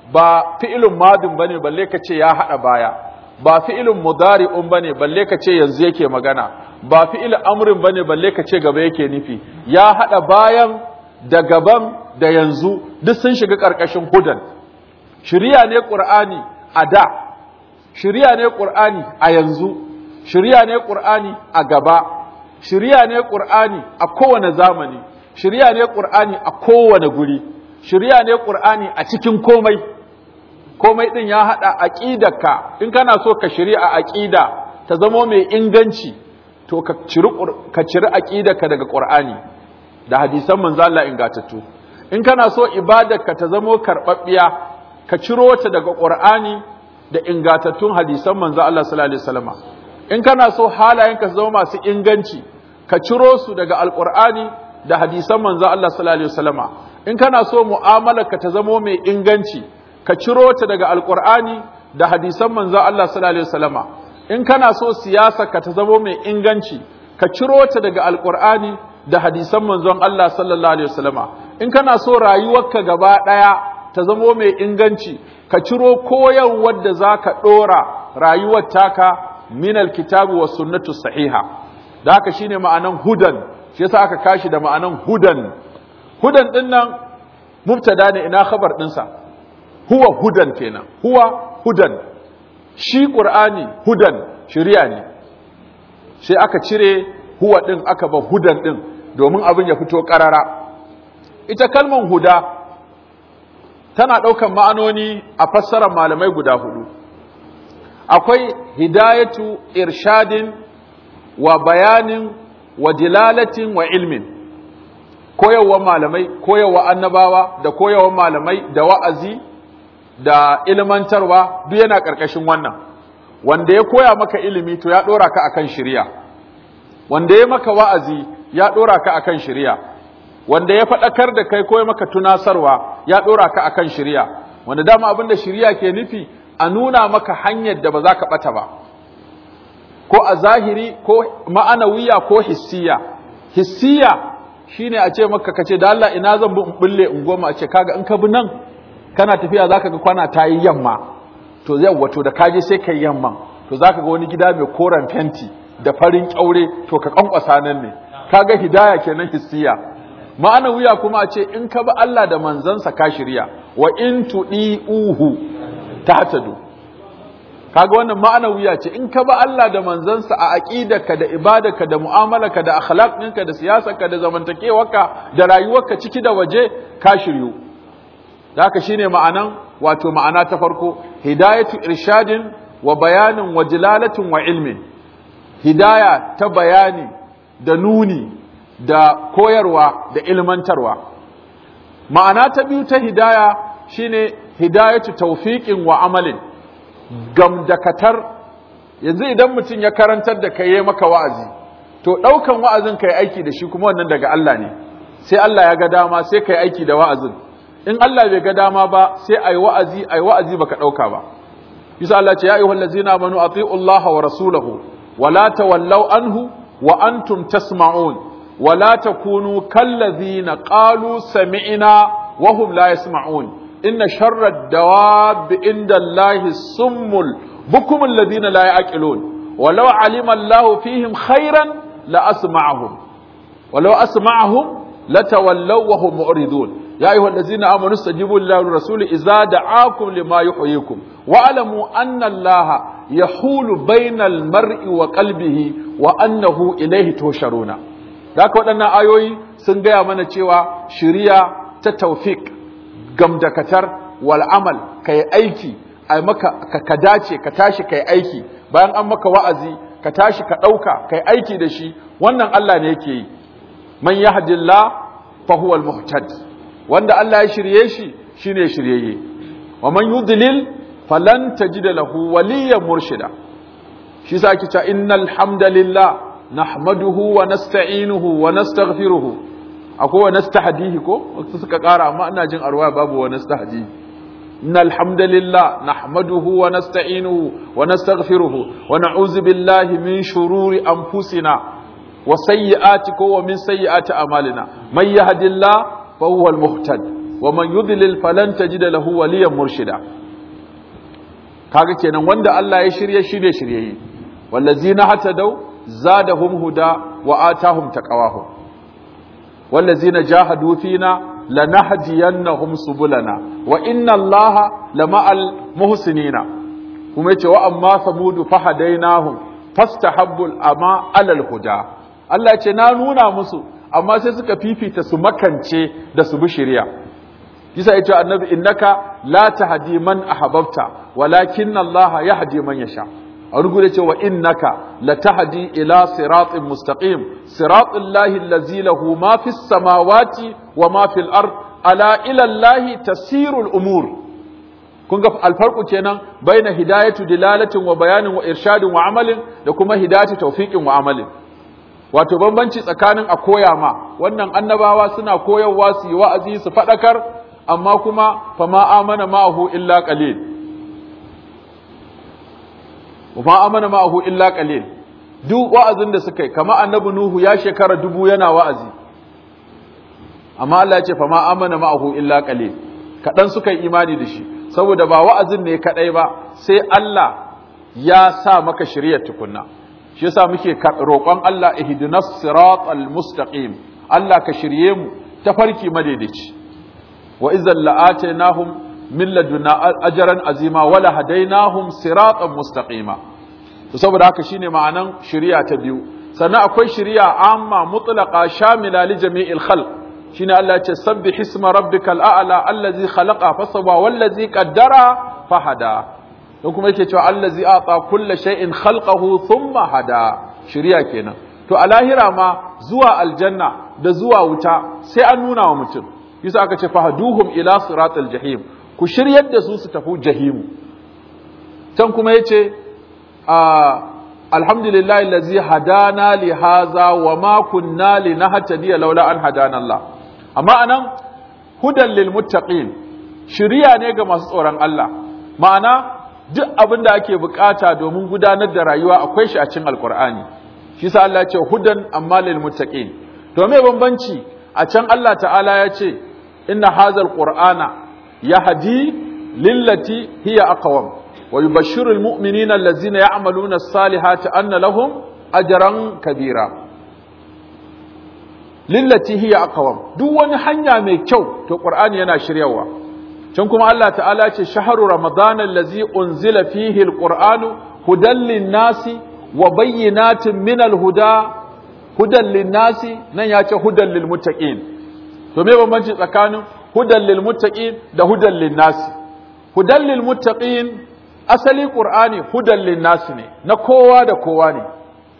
ba fi'ilun madin bane balle ka ce ya hada baya ba fi'ilun mudari'un bane balle ka ce yanzu yake magana ba fi'il amrin bane balle ka ce gaba yake nufi ya hada bayan da gaban da yanzu duk sun shiga karkashin hudan shiriya ne qur'ani a da shiriya ne qur'ani a yanzu shiriya ne qur'ani a gaba shiriya ne qur'ani a kowane zamani shiriya ne qur'ani a kowane guri shiriya ne qur'ani a cikin komai komai din ya hada aqidarka in kana so ka shari'a aqida ta zamo mai inganci to ka ciri ka ciri aqidarka daga qur'ani da hadisan manzo Allah ingatattu in kana so ibadarka ta zamo karbabbiya ka ciro ta daga qur'ani da ingatattun hadisan manzo Allah sallallahu alaihi wasallam in kana so halayenka su zama masu inganci ka ciro su daga alqur'ani da hadisan manzo Allah sallallahu alaihi wasallam in kana so mu'amalarka ta zamo mai inganci ka ciro ta daga alkur'ani da hadisan manzon Allah sallallahu alaihi wasallama in kana so siyasa ka ta zamo mai inganci ka ciro ta daga alkur'ani da hadisan manzon Allah sallallahu alaihi wasallama in kana so rayuwarka gaba daya ta zamo mai inganci ka ciro koyarwar da zaka dora rayuwar taka min alkitabi was sunnatu sahiha da haka shine ma'anan hudan shi yasa aka kashi da ma'anan hudan hudan dinnan mubtada ne ina khabar dinsa huwa hudan kenan huwa hudan shi qur'ani hudan shari'a ne sai aka cire huwa din aka ba hudan din domin abin ya fito karara ita kalmar huda tana daukan ma'anoni a fassarar malamai guda hudu akwai hidayatu irshadin wa bayanin wa dilalatin wa ilmin koyarwa malamai koyarwa annabawa da koyarwa malamai da wa'azi da ilmantarwa duk yana ƙarƙashin wannan wanda ya koya maka ilimi to ya ɗora ka akan shirya wanda ya maka wa'azi ya ɗora ka akan shirya wanda ya faɗakar da kai koya maka tunasarwa ya ɗora ka akan shirya wanda dama abin da shirya ke nufi a nuna maka hanyar da ba za ka ɓata ba ko a zahiri ko ma'anawiya ko hissiya hissiya shine a ce maka kace da Allah ina zan bi in bulle in goma a ce kaga in ka bi nan kana tafiya zaka ga kwana ta yi yamma to zai wato da kaje sai kai yamma to zaka ga wani gida mai koren fenti da farin kyaure to ka kankwasa nan ne kaga hidaya kenan hissiya ma'ana wuya kuma a ce in ka bi Allah da manzansa ka shirya wa in tudiuhu tahtadu kaga wannan ma'ana wuya ce in ka bi Allah da manzansa a aqidarka da ibadarka da mu'amalarka da akhlaq ɗinka da siyasarka da zamantakewarka da rayuwarka ciki da waje ka shiryu da haka shine ma'anan wato ma'ana ta farko hidayatu irshadin wa bayanin wa jilalatin wa ilmin hidaya ta bayani da nuni da koyarwa da ilmantarwa ma'ana ta biyu ta hidaya shine hidayatu tawfiqin wa amalin gamdakatar yanzu idan mutum ya karantar da kai ya maka wa'azi to ɗaukan wa'azin kai aiki da shi kuma wannan daga Allah ne sai Allah ya ga dama sai kai aiki da wa'azin in Allah bai ga dama ba sai ai wa'azi ai wa'azi baka ɗauka ba yasa Allah ce ya ayyuhal ladzina amanu ati'u Allah wa rasulahu wa la tawallaw anhu wa antum tasma'un wa la takunu kalladzina qalu sami'na wa hum la yasma'un inna sharra ad-dawab inda Allah summul bukum alladhina la ya'qilun ولو علم الله فيهم خيرا لأسمعهم ولو أسمعهم لتولوا وهم معرضون يا أيها الذين آمنوا استجيبوا لله والرسول إذا دعاكم لما يحييكم واعلموا أن الله يحول بين المرء وقلبه وأنه إليه تهشرون ذاك ودنا آيوي سنجا من cewa shiriya ta tawfik gamdakatar wal amal kai aiki ai maka ka dace ka tashi kai aiki bayan an maka wa'azi ka tashi ka ɗauka kai aiki da shi wannan Allah ne yake yi man yahdillah fa huwa al-muhtad wanda Allah ya shirye shi shine shiryayye wa man yudlil falan tajid lahu waliyyan murshida shi yasa ake cewa innal hamdalillah nahmaduhu wa nasta'inuhu wa nastaghfiruhu akwai wa nastahdihi ko wasu suka kara amma ina jin arwaya babu wa nastahdihi إن الحمد لله نحمده ونستعينه ونستغفره ونعوذ بالله من شرور أنفسنا وسيئات ومن سيئات أعمالنا من يهد الله فهو المهتد wa man yudlil falan tajida lahu waliyan murshida kaga kenan wanda Allah ya shirye shirye shirye wallazina hatadaw zadahum huda wa atahum taqawahum wallazina jahadu fina lanahdiyannahum subulana wa inna allaha lama'al muhsinina kuma yace wa amma samudu fahadainahum fastahabbul ama alal huda Allah yace na nuna musu amma sai suka fifita su makance da su bi shari'a kisa yace annabi innaka la tahdi man ahbabta walakin Allah yahdi man yasha a rugu ce wa innaka latahdi ila siratin mustaqim siratul lahi allazi lahu ma fis samawati wa ma fil ard ala ila allahi tasirul umur kun ga alfarqu kenan baina hidayatu dilalatin wa bayanin wa irshadin wa amalin da kuma hidayatu tawfiqin wa amalin wato bambanci tsakanin a koya ma wannan annabawa suna koyarwa su yi wa'azi su fadakar amma kuma fama amana ma'ahu illa qalil wa amana ma'ahu illa qalil duk wa'azin da suka yi kama annabi nuhu ya shekara dubu yana wa'azi amma Allah ya ce fa ma amana ma'ahu illa qalil kadan suka yi imani da shi saboda ba wa'azin ne kadai ba sai Allah ya sa maka shiriyar tukunna shi yasa muke roƙon Allah ihdinas siratal mustaqim Allah ka shirye mu ta farki madaidaici wa idzal la'atainahum min laduna ajran azima wala hadainahum siratan mustaqima to saboda haka shine ma'anan shari'a ta biyu sannan akwai shari'a amma mutlaqa shamila li jami'il khalq shine Allah ya ce sabbih isma rabbikal a'la allazi khalaqa fasawwa wallazi qaddara fahada don kuma yake cewa allazi ata kulli shay'in khalqahu thumma hada shari'a kenan to a lahira ma zuwa aljanna da zuwa wuta sai an nuna wa mutum yasa aka ce fahaduhum ila siratal jahim ku shiryar da su su tafi jahimu can kuma yace alhamdulillahi allazi hadana li hadha wa ma kunna linahtadiya laula an hadana Allah amma anan hudan lil muttaqin shiriya ne ga masu tsoron Allah ma'ana duk abin da ake bukata domin gudanar da rayuwa akwai shi a cikin alqur'ani shi sa Allah ya ce hudan amma lil muttaqin to me bambanci a can Allah ta'ala ya ce inna hadzal qur'ana yahdi lillati hiya aqwam wa yubashshiru almu'minina allazina ya'maluna as-salihati anna lahum ajran kabira lillati hiya aqwam duk wani hanya mai kyau to qur'ani yana shiryawa can kuma Allah ta'ala ce shahru ramadana allazi unzila fihi alqur'anu hudan lin-nasi wa bayyinatin min al-huda hudan lin-nasi nan ya ce hudan lil-muttaqin to me bambanci tsakanin hudan lil-muttaqin da hudan lin-nasi hudan lil-muttaqin asali qur'ani hudan lin-nasi ne na kowa da kowa ne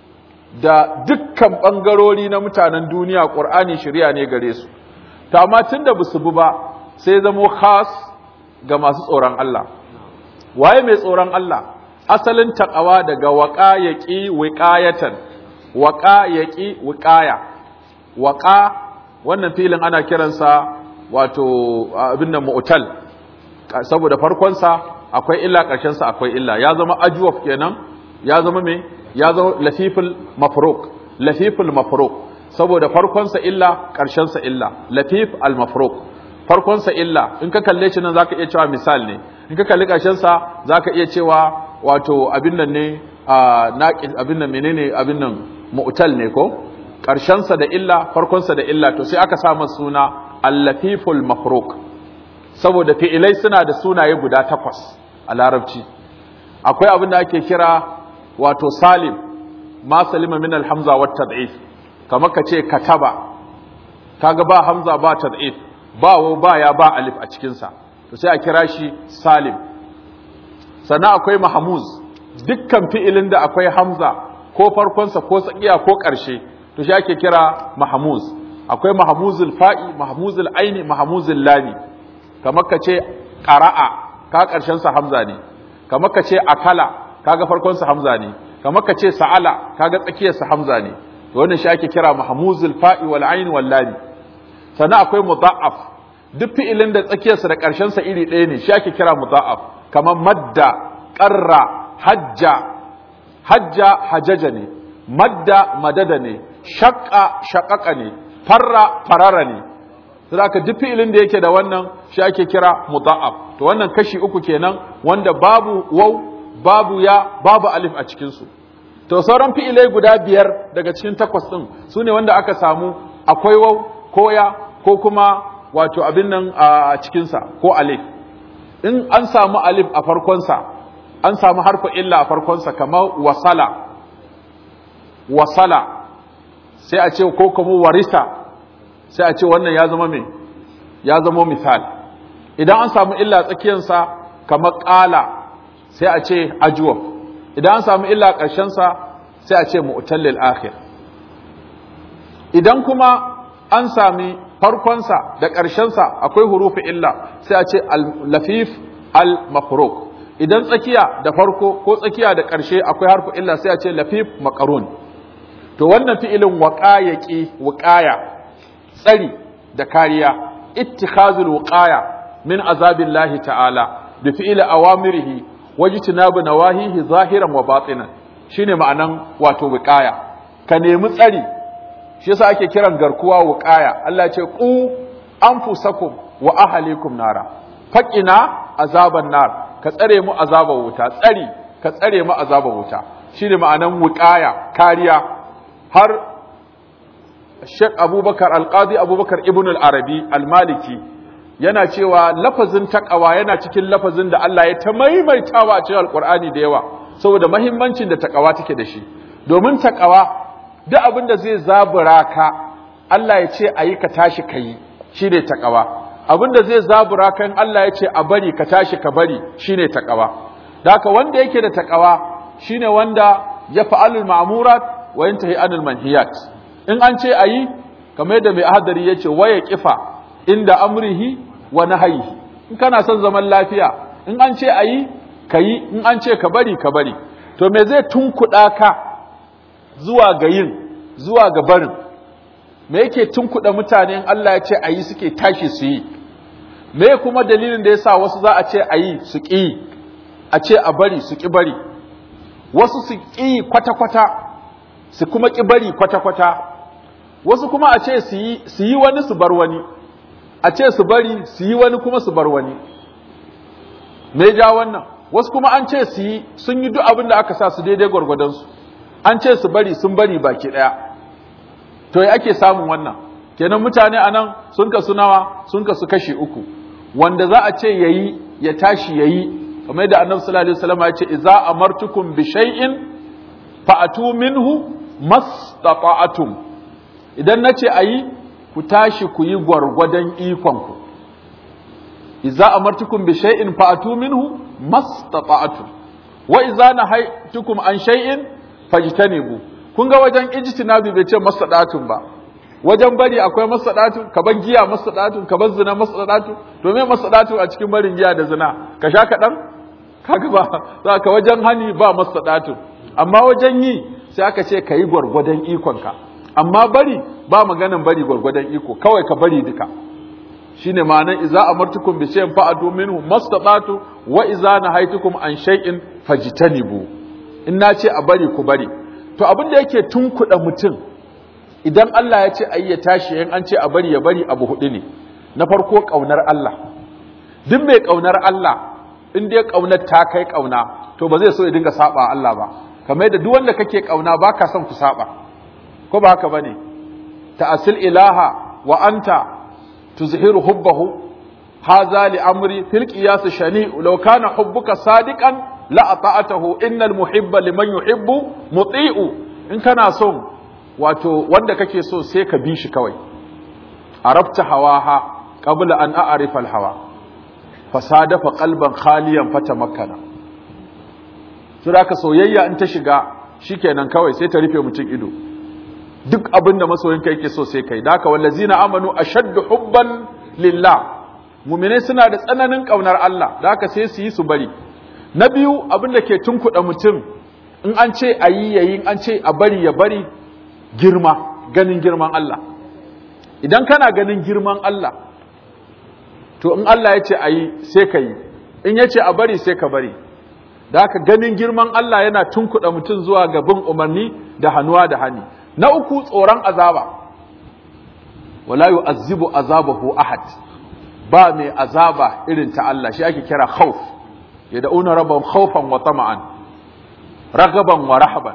da dukkan bangarori na mutanen duniya qur'ani shari'a ne gare su to amma tunda basu bi ba sai zamo khas ga masu tsoron Allah waye mai tsoron Allah asalin taqawa daga waqa yaqi wiqayatan waqa yaqi wiqaya waqa wannan filin ana kiransa wato abin da mu'tal saboda farkon sa akwai illa karshen sa akwai illa ya zama ajwaf kenan ya zama me ya zama lafiful mafruq lafiful mafruq saboda farkon sa illa karshen sa illa lafif al mafruq farkon sa illa in ka kalle shi nan zaka iya cewa misal ne in ka kalli karshen sa zaka iya cewa wato abin nan ne naqis abin nan menene abin nan mu'tal ne ko karshen sa da illa farkon sa da illa to sai aka sa masa suna al-lafiful mafruq saboda fi'ilai suna da sunaye guda takwas a larabci akwai abin da ake kira wato salim ma salima min al-hamza wa tad'if kamar ka ce kataba kaga ba hamza ba tad'if ba wa ba ya ba alif a cikin sa to sai a kira shi salim sannan akwai mahmuz dukkan fi'ilin da akwai hamza ko farkonsa ko tsakiya ko ƙarshe to shi ake kira mahmuz akwai mahmuzul fa'i mahmuzul aini mahmuzul lami kamar ka ce qara'a ka ƙarshen sa hamza ne kamar ka ce akala kaga farkon sa hamza ne kamar ka ce sa'ala kaga tsakiyar sa hamza ne to wannan shi ake kira mahmuzul fa'i wal aini wal lami sannan akwai mudha'af duk fi'ilin da tsakiyar sa da ƙarshen sa iri ɗaya ne shi ake kira mudha'af kamar madda qarra hajja hajja hajaja ne madda madada ne shaqqa shaqaqa ne farra farara ne Zaka duk fi'ilin da yake da wannan shi ake kira mudha'af to wannan kashi uku kenan wanda babu waw babu ya babu alif a cikin su to sauran fi'ilai guda biyar daga cikin takwas din sune wanda aka samu akwai waw ko ya ko kuma wato abin nan a cikin sa ko alif in an samu alif a farkon sa an samu harfa illa a farkon sa kamar wasala wasala sai a ce ko kuma warisa sai a ce wannan ya zama me ya zama misal idan an samu illa tsakiyarsa kamar ƙala sai a ce ajuwaf idan an samu illa ƙarshensa sai a ce mu'tallil akhir idan kuma an sami farkonsa da ƙarshensa akwai hurufi illa sai a ce al-lafif al-mafruq idan tsakiya da farko ko tsakiya da ƙarshe akwai harfu illa sai a ce lafif makarun to wannan fi'ilin waqayaqi wuqaya tsari da kariya ittikhazul wuqaya min azabillahi ta'ala bi fi'li awamirihi wajtinabu nawahihi zahiran wa batinan shine ma'anan wato wuqaya ka nemi tsari shi yasa ake kiran garkuwa wuqaya Allah ya ce qu anfusakum wa ahlikum nara faqina azaban nar ka tsare mu azabar wuta tsari ka tsare mu azabar wuta shine ma'anan wuqaya kariya har Sheikh Abubakar Al-Qadi Abubakar Ibn Al-Arabi Al-Maliki yana cewa lafazin taqwa yana cikin lafazin da Allah ya ta maimaitawa a cikin Al-Qur'ani da yawa saboda muhimmancin da taqwa take da shi domin taqwa duk abin da zai zabura ka Allah ya ce ayi ka tashi kai shine taqwa abin da zai zabura kan Allah ya ce a bari ka tashi ka bari shine taqwa da haka wanda yake da taqwa shine wanda ya fa'alul ma'murat wa yantahi anil manhiyat in an ce ayi kamar yadda mai ahadari yace waya kifa inda amrihi wa nahyihi in kana son zaman lafiya in an ce ayi kayi in an ce ka bari ka bari to me zai tunkuɗa ka zuwa ga yin zuwa ga barin me yake tunkuɗa mutane in Allah ya ce ayi suke tashi su yi me kuma dalilin da yasa wasu za a ce ayi su ƙi a ce a bari su ƙi bari wasu su ƙi kwata-kwata su kuma ƙi bari kwata-kwata wasu kuma a ce su yi wani su bar wani a ce su bari su yi wani kuma su bar wani me ja wannan wasu kuma an ce su yi sun yi duk abin da aka sa su daidai gwargwadonsu an ce su bari sun bari baki ɗaya to ya ake samun wannan kenan mutane a nan sun kasu nawa sun kasu kashi uku wanda za a ce yayi ya tashi yayi kamar yadda annabi sallallahu alaihi wasallam ya ce idza amartukum bi shay'in fa'atu minhu mastata'atum idan nace ayi ku tashi ku yi gwargwadon ikon ku idza amartukum bi shay'in fa'atu minhu mastata'atum wa idza nahaytukum an shay'in fajtanibu kun ga wajen ijtinabi bai ce mastata'atum ba wajen bari akwai masadatu ka bar giya masadatu ka bar zina masadatu to me masadatu a cikin barin giya da zina ka sha kaɗan kaga ba za ka wajen hani ba masadatu amma wajen yi sai aka ce ka yi gwargwadon ikonka amma bari ba maganan bari gwargwadon iko kawai ka bari duka shine ma'anar iza amartukum bi shay'in fa'atu minhu mastata'tu wa iza nahaitukum an shay'in fajtanibu in na ce a bari ku bari to abin da yake tunkuɗa mutum idan Allah ya ce ayi ya tashi in an ce a bari ya bari abu hudu ne na farko kaunar Allah duk mai kaunar Allah in dai kaunar ta kai kauna to ba zai so ya dinga saba Allah ba kamar yadda duk wanda kake kauna baka son ku saba ko ba haka bane ta'asil ilaha wa anta tuzhiru hubbahu hadha li amri fil qiyas shani law kana hubbuka sadiqan la ata'atahu innal muhibba liman yuhibbu muti'u in kana son wato wanda kake so sai ka bi shi kawai arabta hawaha qabla an a'rifa al-hawa fasadafa qalban khaliyan fatamakkana to da ka soyayya in ta shiga shikenan kawai sai ta rufe mutum ido duk abin da masoyinka yake so sai kai daka wallazina amanu ashaddu hubban lillah mu'mine suna da tsananin kaunar Allah daka sai su yi su bari na biyu abin da ke tunkuɗa mutum in an ce ayi yayi an ce a bari ya bari girma ganin girman Allah idan kana ganin girman Allah to in Allah ya ce a yi sai ka yi in ya ce a bari sai ka bari da haka ganin girman Allah yana tunkuɗa mutum zuwa ga bin umarni da hannuwa da hani na uku tsoron azaba wala yu'azzibu azabahu ahad ba mai azaba irin ta Allah shi ake kira khawf yad'una rabbahum khawfan wa tama'an ragaban wa rahaban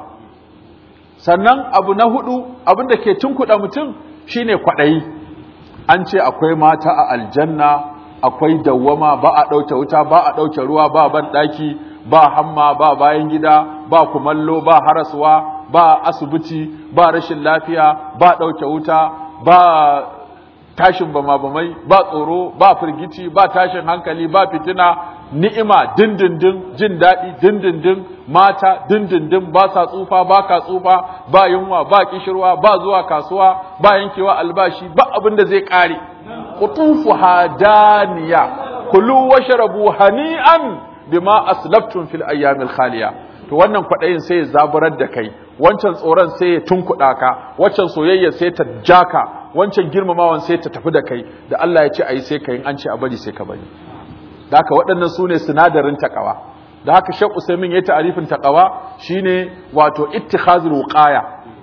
sannan abu na hudu abin da ke tunkuɗa mutum shine kwaɗayi an ce akwai mata a aljanna akwai dawwama ba a ɗauke wuta ba a ɗauke ruwa ba ban ɗaki ba hamma ba bayan gida ba kumallo ba haraswa ba asibiti ba rashin lafiya ba ɗauke wuta ba tashin bama bamai ba tsoro ba firgici ba tashin hankali ba fitina ni'ima dindindin jin daɗi dindindin mata dindindin ba sa tsufa ba ka tsufa ba yunwa ba kishirwa ba zuwa kasuwa ba yankewa albashi ba abin da zai ƙare qutufu hadaniya kulu washrabu hani'an bima aslaftum fil ayyamil khaliya to wannan kwaɗayin sai ya zaburar da kai wancan tsoron sai ya tunkuɗa ka wancan soyayya sai ta jaka wancan girmamawan sai ta tafi da kai da Allah ya ce ayi sai ka yin an ce a bari sai ka bari da haka waɗannan su ne sinadarin takawa da haka shek usaimin ya ta'arifin takawa shine wato ittikhazul wuqaya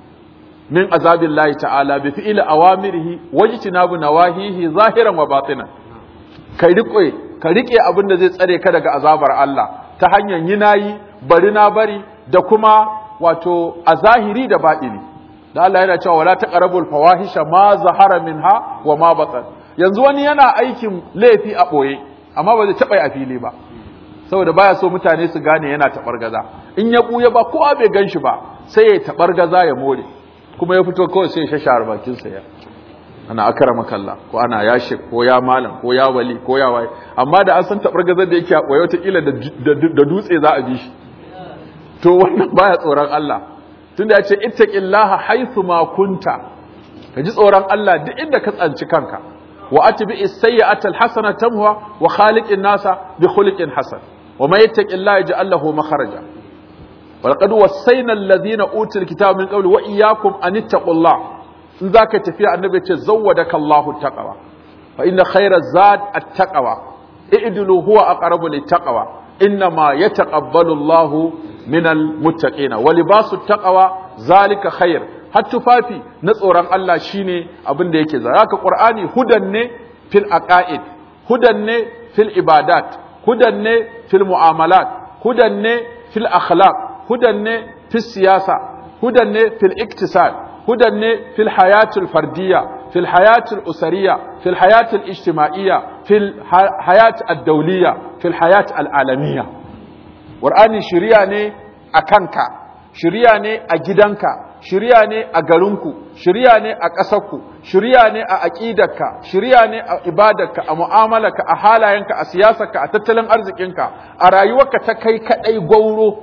min azabillahi ta'ala bi fi'li awamirihi wajtinabu nawahihi zahiran wa batinan ka riƙe ka riƙe abin da zai tsare ka daga azabar Allah ta hanyar yi nayi bari na bari da kuma wato a zahiri da baɗini da Allah yana cewa wala taqrabul fawahisha ma zahara minha wa ma batan yanzu wani yana aikin laifi a ɓoye amma ba zai taɓa a fili ba saboda baya so mutane su gane yana taɓargaza in ya ɓuya ba kowa bai gan shi ba sai ya taɓargaza ya more kuma ya fito kawai sai ya shashara bakinsa ya ana akara makalla ko ana ya shek ko ya malam ko ya wali ko ya waye amma da an san taɓargazar da yake a ɓoye wataƙila da dutse za a bi shi to wannan baya tsoron Allah tunda ya ce ittaqillaha haythu ma kunta ka ji tsoron Allah duk inda ka tsanci kanka wa atbi as-sayyi'ata al-hasana tamhuha wa khaliqin nasa bi khuliqin hasan wa may yattaqillaha yaj'al lahu makhraja wa laqad wassayna alladhina utul kitaba min qabli wa iyyakum an ittaqullah in zaka tafiya annabi ya ce zawwadaka Allahu taqwa fa inna khayra zad at-taqwa i'dilu huwa aqrabu lit-taqwa innama yataqabbalu Allahu min al-muttaqina wa libasu at-taqwa zalika khair har tufafi na tsoron Allah shine abin da yake zara haka Qur'ani hudan ne fil aqaid hudan ne fil ibadat hudan ne fil mu'amalat hudan ne fil akhlaq hudan ne fil siyasa hudan ne fil iktisad hudan ne fil hayatul fardiyya fil hayatul usariyya fil hayatul ijtima'iyya fil hayat ad-dawliyya fil hayat al-alamiyya Qur'ani shiriya ne a kanka shiriya ne a gidanka shirya ne a garinku shirya ne a ƙasarku shirya ne a aƙidarka shirya ne a ibadarka a mu'amalarka a halayenka a siyasarka a tattalin arzikinka a rayuwarka ta kai kaɗai gwauro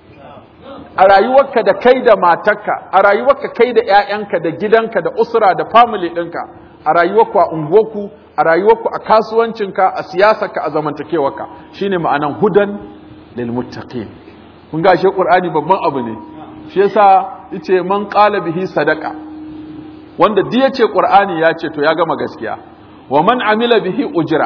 a rayuwarka da kai da matarka a rayuwarka kai da 'ya'yanka da gidanka da usra da family ɗinka a rayuwarku a unguwarku a rayuwarku a kasuwancinka a siyasarka a zamantakewarka shine ma'anan hudan lil muttaqin kun ga shi qur'ani babban abu ne shi yasa yace man qala bihi sadaqa wanda duk yace qur'ani ya ce to ya gama gaskiya wa man amila bihi ujra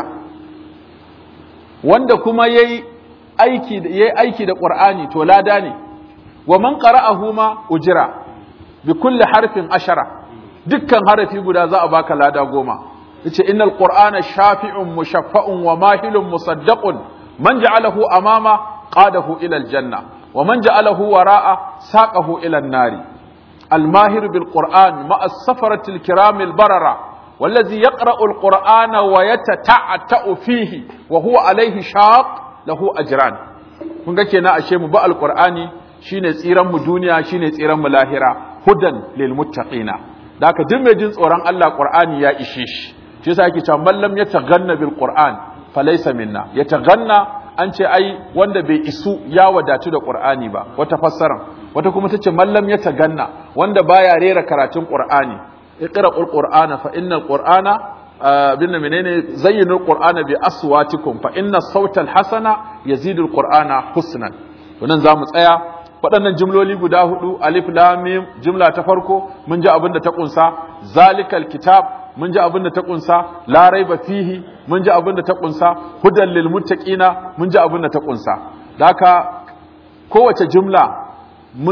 wanda kuma yayi aiki da yayi aiki da qur'ani to lada ne wa man qara'ahu ma ujra bi kulli harfin ashara dukkan harafi guda za a baka lada goma yace innal qur'ana shafi'un mushaffa'un wa mahilun musaddaqun man ja'alahu amama qadahu ila aljanna ومن جعله وراء ساقه إلى النار الماهر بالقرآن مع السفرة الكرام البررة والذي يقرأ القرآن ويتتعتأ فيه وهو عليه شاق له أجران kun ga kenan ashe mu ba alqur'ani shine tsiran mu duniya shine tsiran mu lahira hudan lil muttaqina da haka duk mai jin tsoron Allah qur'ani ya ishe shi shi yasa yake cewa man lam yataghanna bil qur'an falaysa minna yataghanna an ce ai wanda bai isu ya wadatu da Qur'ani ba wata fassara wata kuma tace mallam ya taganna wanda baya rera karatun Qur'ani iqra'ul qur'ana fa innal qur'ana bin menene zayyinul qur'ana bi aswatikum fa inna sautal hasana yazidul qur'ana husnan to nan zamu tsaya waɗannan jumloli guda hudu alif lam mim jumla ta farko mun ji abin da ta kunsa zalikal kitab mun ji abin da ta kunsa la raiba fihi mun ji abin da ta kunsa hudan lil muttaqina mun ji abin da ta kunsa da haka kowace jumla mun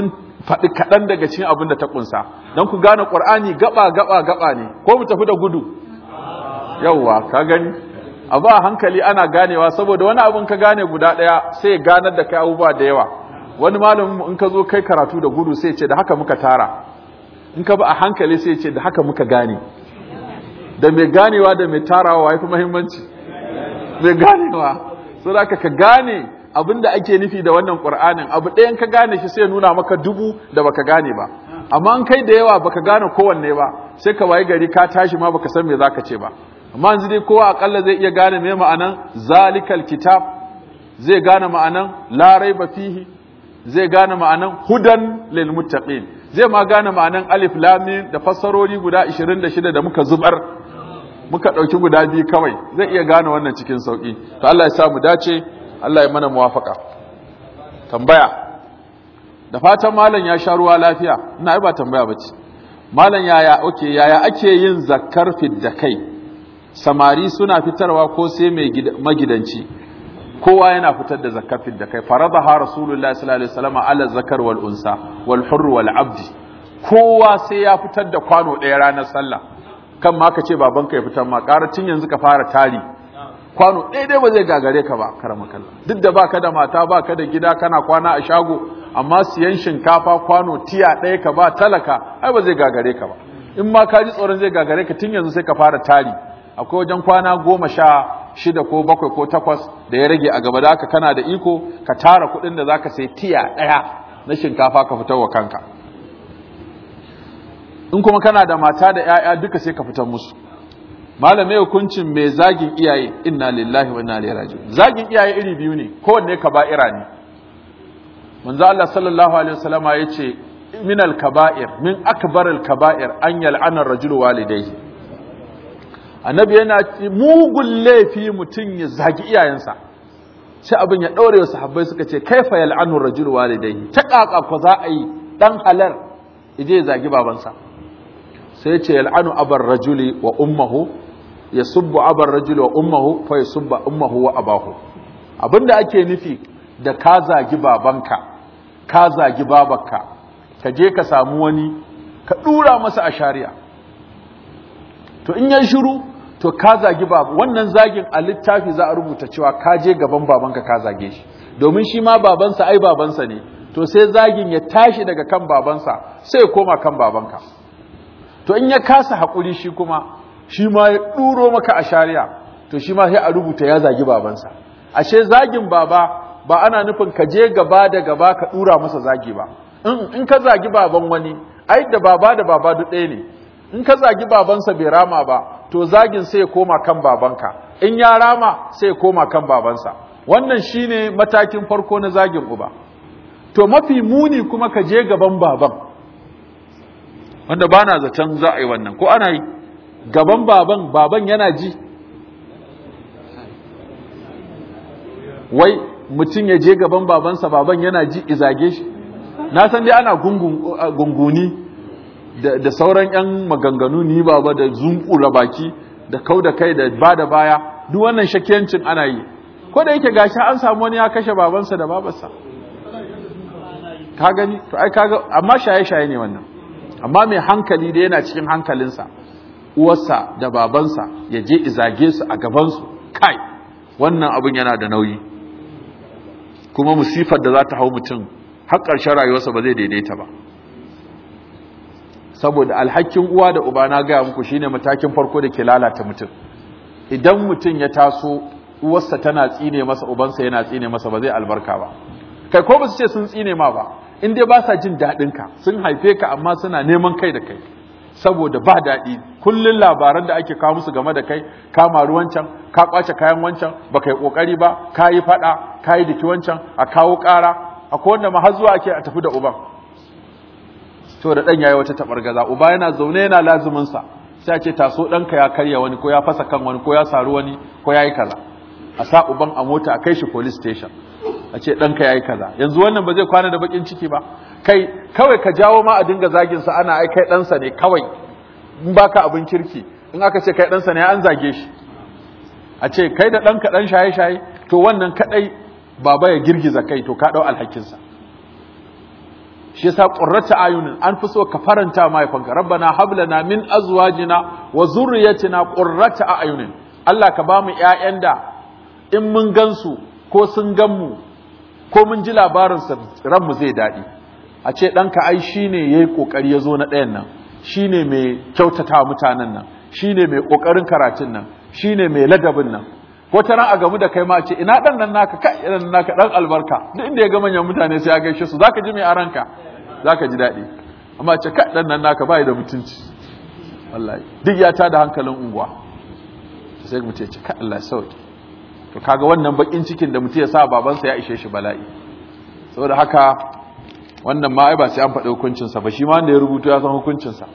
faɗi kaɗan daga cikin abin da ta ƙunsa don ku gane ƙur'ani gaba gaba gaba ne ko mu tafi da gudu yauwa ka gani a ba hankali ana ganewa saboda wani abin ka gane guda ɗaya sai ya ganar da kai abubuwa da yawa wani malamin in ka zo kai karatu da gudu sai ce da haka muka tara in ka ba a hankali sai ce da haka muka gane da mai ganewa da mai tarawa ya fi muhimmanci mai ganewa so da ka gane abin da ake nufi da wannan ƙur'anin abu ɗayan ka gane shi sai nuna maka dubu da baka gane ba amma an kai da yawa baka gane kowanne ba sai ka wayi gari ka tashi ma baka san me zaka ce ba amma yanzu dai kowa akalla zai iya gane me ma'anan zalikal kitab zai gane ma'anan la raiba fihi zai gane ma'anan hudan lil muttaqin zai ma gane ma'anan alif lam mim da fassarori guda 26 da muka zubar muka dauki guda biyu kawai zai iya gane wannan cikin sauki to Allah ya sa mu dace Allah ya mana muwafaka tambaya da fatan malam ya sha ruwa lafiya ina ai ba tambaya bace malam yaya okay yaya ake yin zakkar fidda kai samari suna fitarwa ko sai mai magidanci kowa yana fitar da zakkar fidda kai faradaha rasulullahi sallallahu alaihi wasallam ala zakar wal unsa wal hurr wal abdi kowa sai ya fitar da kwano ɗaya ranar sallah kan ma ka ce babanka ya fitar ma tun yanzu ka fara tari kwano ɗaya dai ba zai gagare ka ba karama kalla duk da baka da mata baka da gida kana kwana a shago amma siyan shinkafa kwano tiya ɗaya ka ba talaka ai ba zai gagare ka ba in ma ka ji tsoron zai gagare ka tun yanzu sai ka fara tari akwai wajen kwana goma sha shida ko bakwai ko takwas da ya rage a gaba da haka kana da iko ka tara kuɗin da zaka sai tiya ɗaya na shinkafa ka fitar wa kanka in kuma kana da mata da 'ya'ya duka sai ka fitar musu malamai hukuncin mai zagin iyaye inna lillahi wa inna ilaihi raji'un zagin iyaye iri biyu ne kowanne kaba'ira ne manzo Allah sallallahu alaihi wasallama yace min al-kaba'ir min akbar al-kaba'ir an yal'ana ar-rajul walidayhi annabi yana mugun laifi mutun ya zagi iyayensa sai abin ya daure wa sahabbai suka ce kaifa yal'anu ar-rajul walidayhi ta kaka ko za a yi dan halar ije zagi babansa sai ce yal'anu abar rajuli wa ummuhu yasubbu abar rajuli wa ummuhu fa yasubba ummuhu wa abahu abinda ake nufi da ka zagi babanka ka zagi babarka ka je ka samu wani ka dura masa a shari'a to in yan shiru to ka zagi babu wannan zagin a littafi za a rubuta cewa ka je gaban babanka ka zage shi domin shi ma babansa ai babansa ne to sai zagin ya tashi daga kan babansa sai ya koma kan babanka to in ya kasa haƙuri shi kuma shi ma ya ɗuro maka a shari'a to shi ma sai a rubuta ya zagi babansa ashe zagin baba ba ana nufin ka je gaba da gaba ka ɗura masa zagi ba in ka zagi baban wani ai da baba da baba duk ɗaya ne in ka zagi babansa bai rama ba to zagin sai ya koma kan babanka in ya rama sai ya koma kan babansa wannan shine matakin farko na zagin uba to mafi muni kuma ka je gaban baban wanda ba na zaton za a yi wannan ko ana yi gaban baban baban yana ji wai mutum ya je gaban babansa baban yana ji izage shi na san dai ana gunguni da sauran 'yan maganganu ni baba da zunkura baki da kau da kai da ba da baya duk wannan shakiyancin ana yi ko da yake gashi an samu wani ya kashe babansa da babarsa ka gani to ai kaga amma shaye-shaye ne wannan amma mai hankali da yana cikin hankalinsa uwarsa da babansa ya je izage su a gabansu kai wannan abin yana da nauyi kuma musifar da za ta hau mutum har ƙarshen rayuwarsa ba zai daidaita ba saboda alhakin uwa da uba na gaya muku shine matakin farko da ke lalata mutum idan mutum ya taso uwarsa tana tsine masa ubansa yana tsine masa ba zai albarka ba kai ko ba su ce sun tsine ma ba in dai ba sa jin daɗin ka sun haife ka amma suna neman kai da kai saboda ba daɗi kullun labaran da ake kawo musu game da kai ka maru wancan ka kwace kayan wancan ba kai kokari ba ka yi faɗa ka yi diki wancan a kawo ƙara akwai wanda ma har zuwa ake a tafi da uban to da ɗan yayi wata tabargaza uba yana zaune yana lazumin sa sai a ce taso ɗanka ya karya wani ko ya fasa kan wani ko ya saru wani ko ya yi kaza a sa uban a mota a kai shi police station a ce ɗanka ya yi kaza yanzu wannan ba zai kwana da bakin ciki ba kai kawai ka jawo ma a dinga zagin sa ana ai kai ɗansa ne kawai in baka abin kirki in aka ce kai ɗansa ne an zage shi a ce kai da ɗanka ɗan shaye-shaye to wannan kaɗai baba ya girgiza kai to ka ɗau alhakinsa shi yasa qurrata ayunin an fi so ka faranta mahaifanka rabbana hab lana min azwajina wa zurriyyatina qurrata ayunin Allah ka ba mu ƴaƴan da in mun gansu ko sun gan mu ko mun ji labarin sa ranmu zai daɗi a ce ɗanka ai shine yayi kokari ya zo na ɗayan nan shine mai kyautata mutanen nan shine mai kokarin karatun nan shine mai ladabin nan ko ta ran a gamu da kai ma ce ina dan nan naka kai dan naka dan albarka duk inda ya ga manyan mutane sai ya gaishe su zaka ji mai aranka zaka ji daɗi amma ce kai dan nan naka bai da mutunci wallahi duk ya tada hankalin unguwa sai mu ce kai Allah sauki to kaga wannan bakin cikin da mutum ya sa babansa ya ishe shi bala'i saboda haka wannan ma ai ba sai an faɗi hukuncin sa ba shi ma wanda ya rubuta ya san hukuncin sa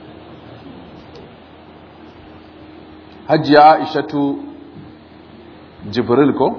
Hajiya Aishatu Jibril ko?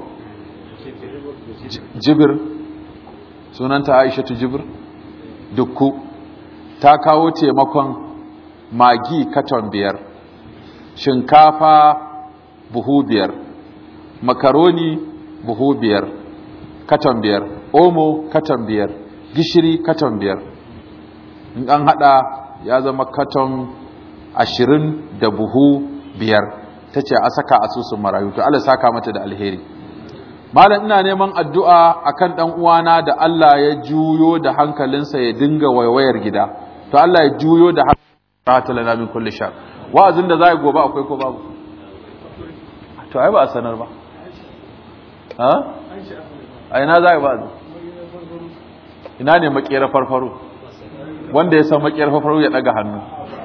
Jibir sunanta Aishatu Jibir dukku ta kawo taimakon magi katon biyar shinkafa buhu biyar makaroni buhu biyar katon biyar omo katon biyar gishiri katon biyar in an hada ya zama katon ashirin da buhu biyar ta ce a saka asusun marayu to Allah saka mata da alheri malam ina neman addu'a akan dan uwana da Allah ya juyo da hankalinsa ya dinga waiwayar gida to Allah ya juyo da hankalinsa lana min kulli shar wa'azin da zai gobe akwai ko babu to ai ba a sanar ba ha ai na zai ba ina ne makera farfaro wanda ya san makera farfaro ya daga hannu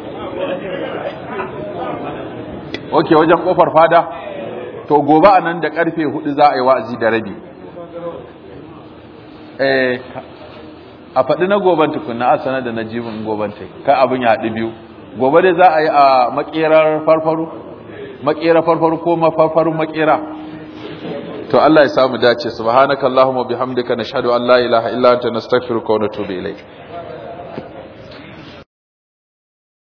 ok wajen kofar fada to gobe a nan da karfe hudu za a yi wa'azi da rabi eh a faɗi na goban tukunna a sanar da na jibin goban ta kai abin ya haɗu biyu gobe dai za a yi a makerar farfaru makera farfaru ko mafarfarun makera to Allah ya samu dace subhanakallahumma bihamdika nashhadu an la ilaha illa anta nastaghfiruka wa natubu ilayk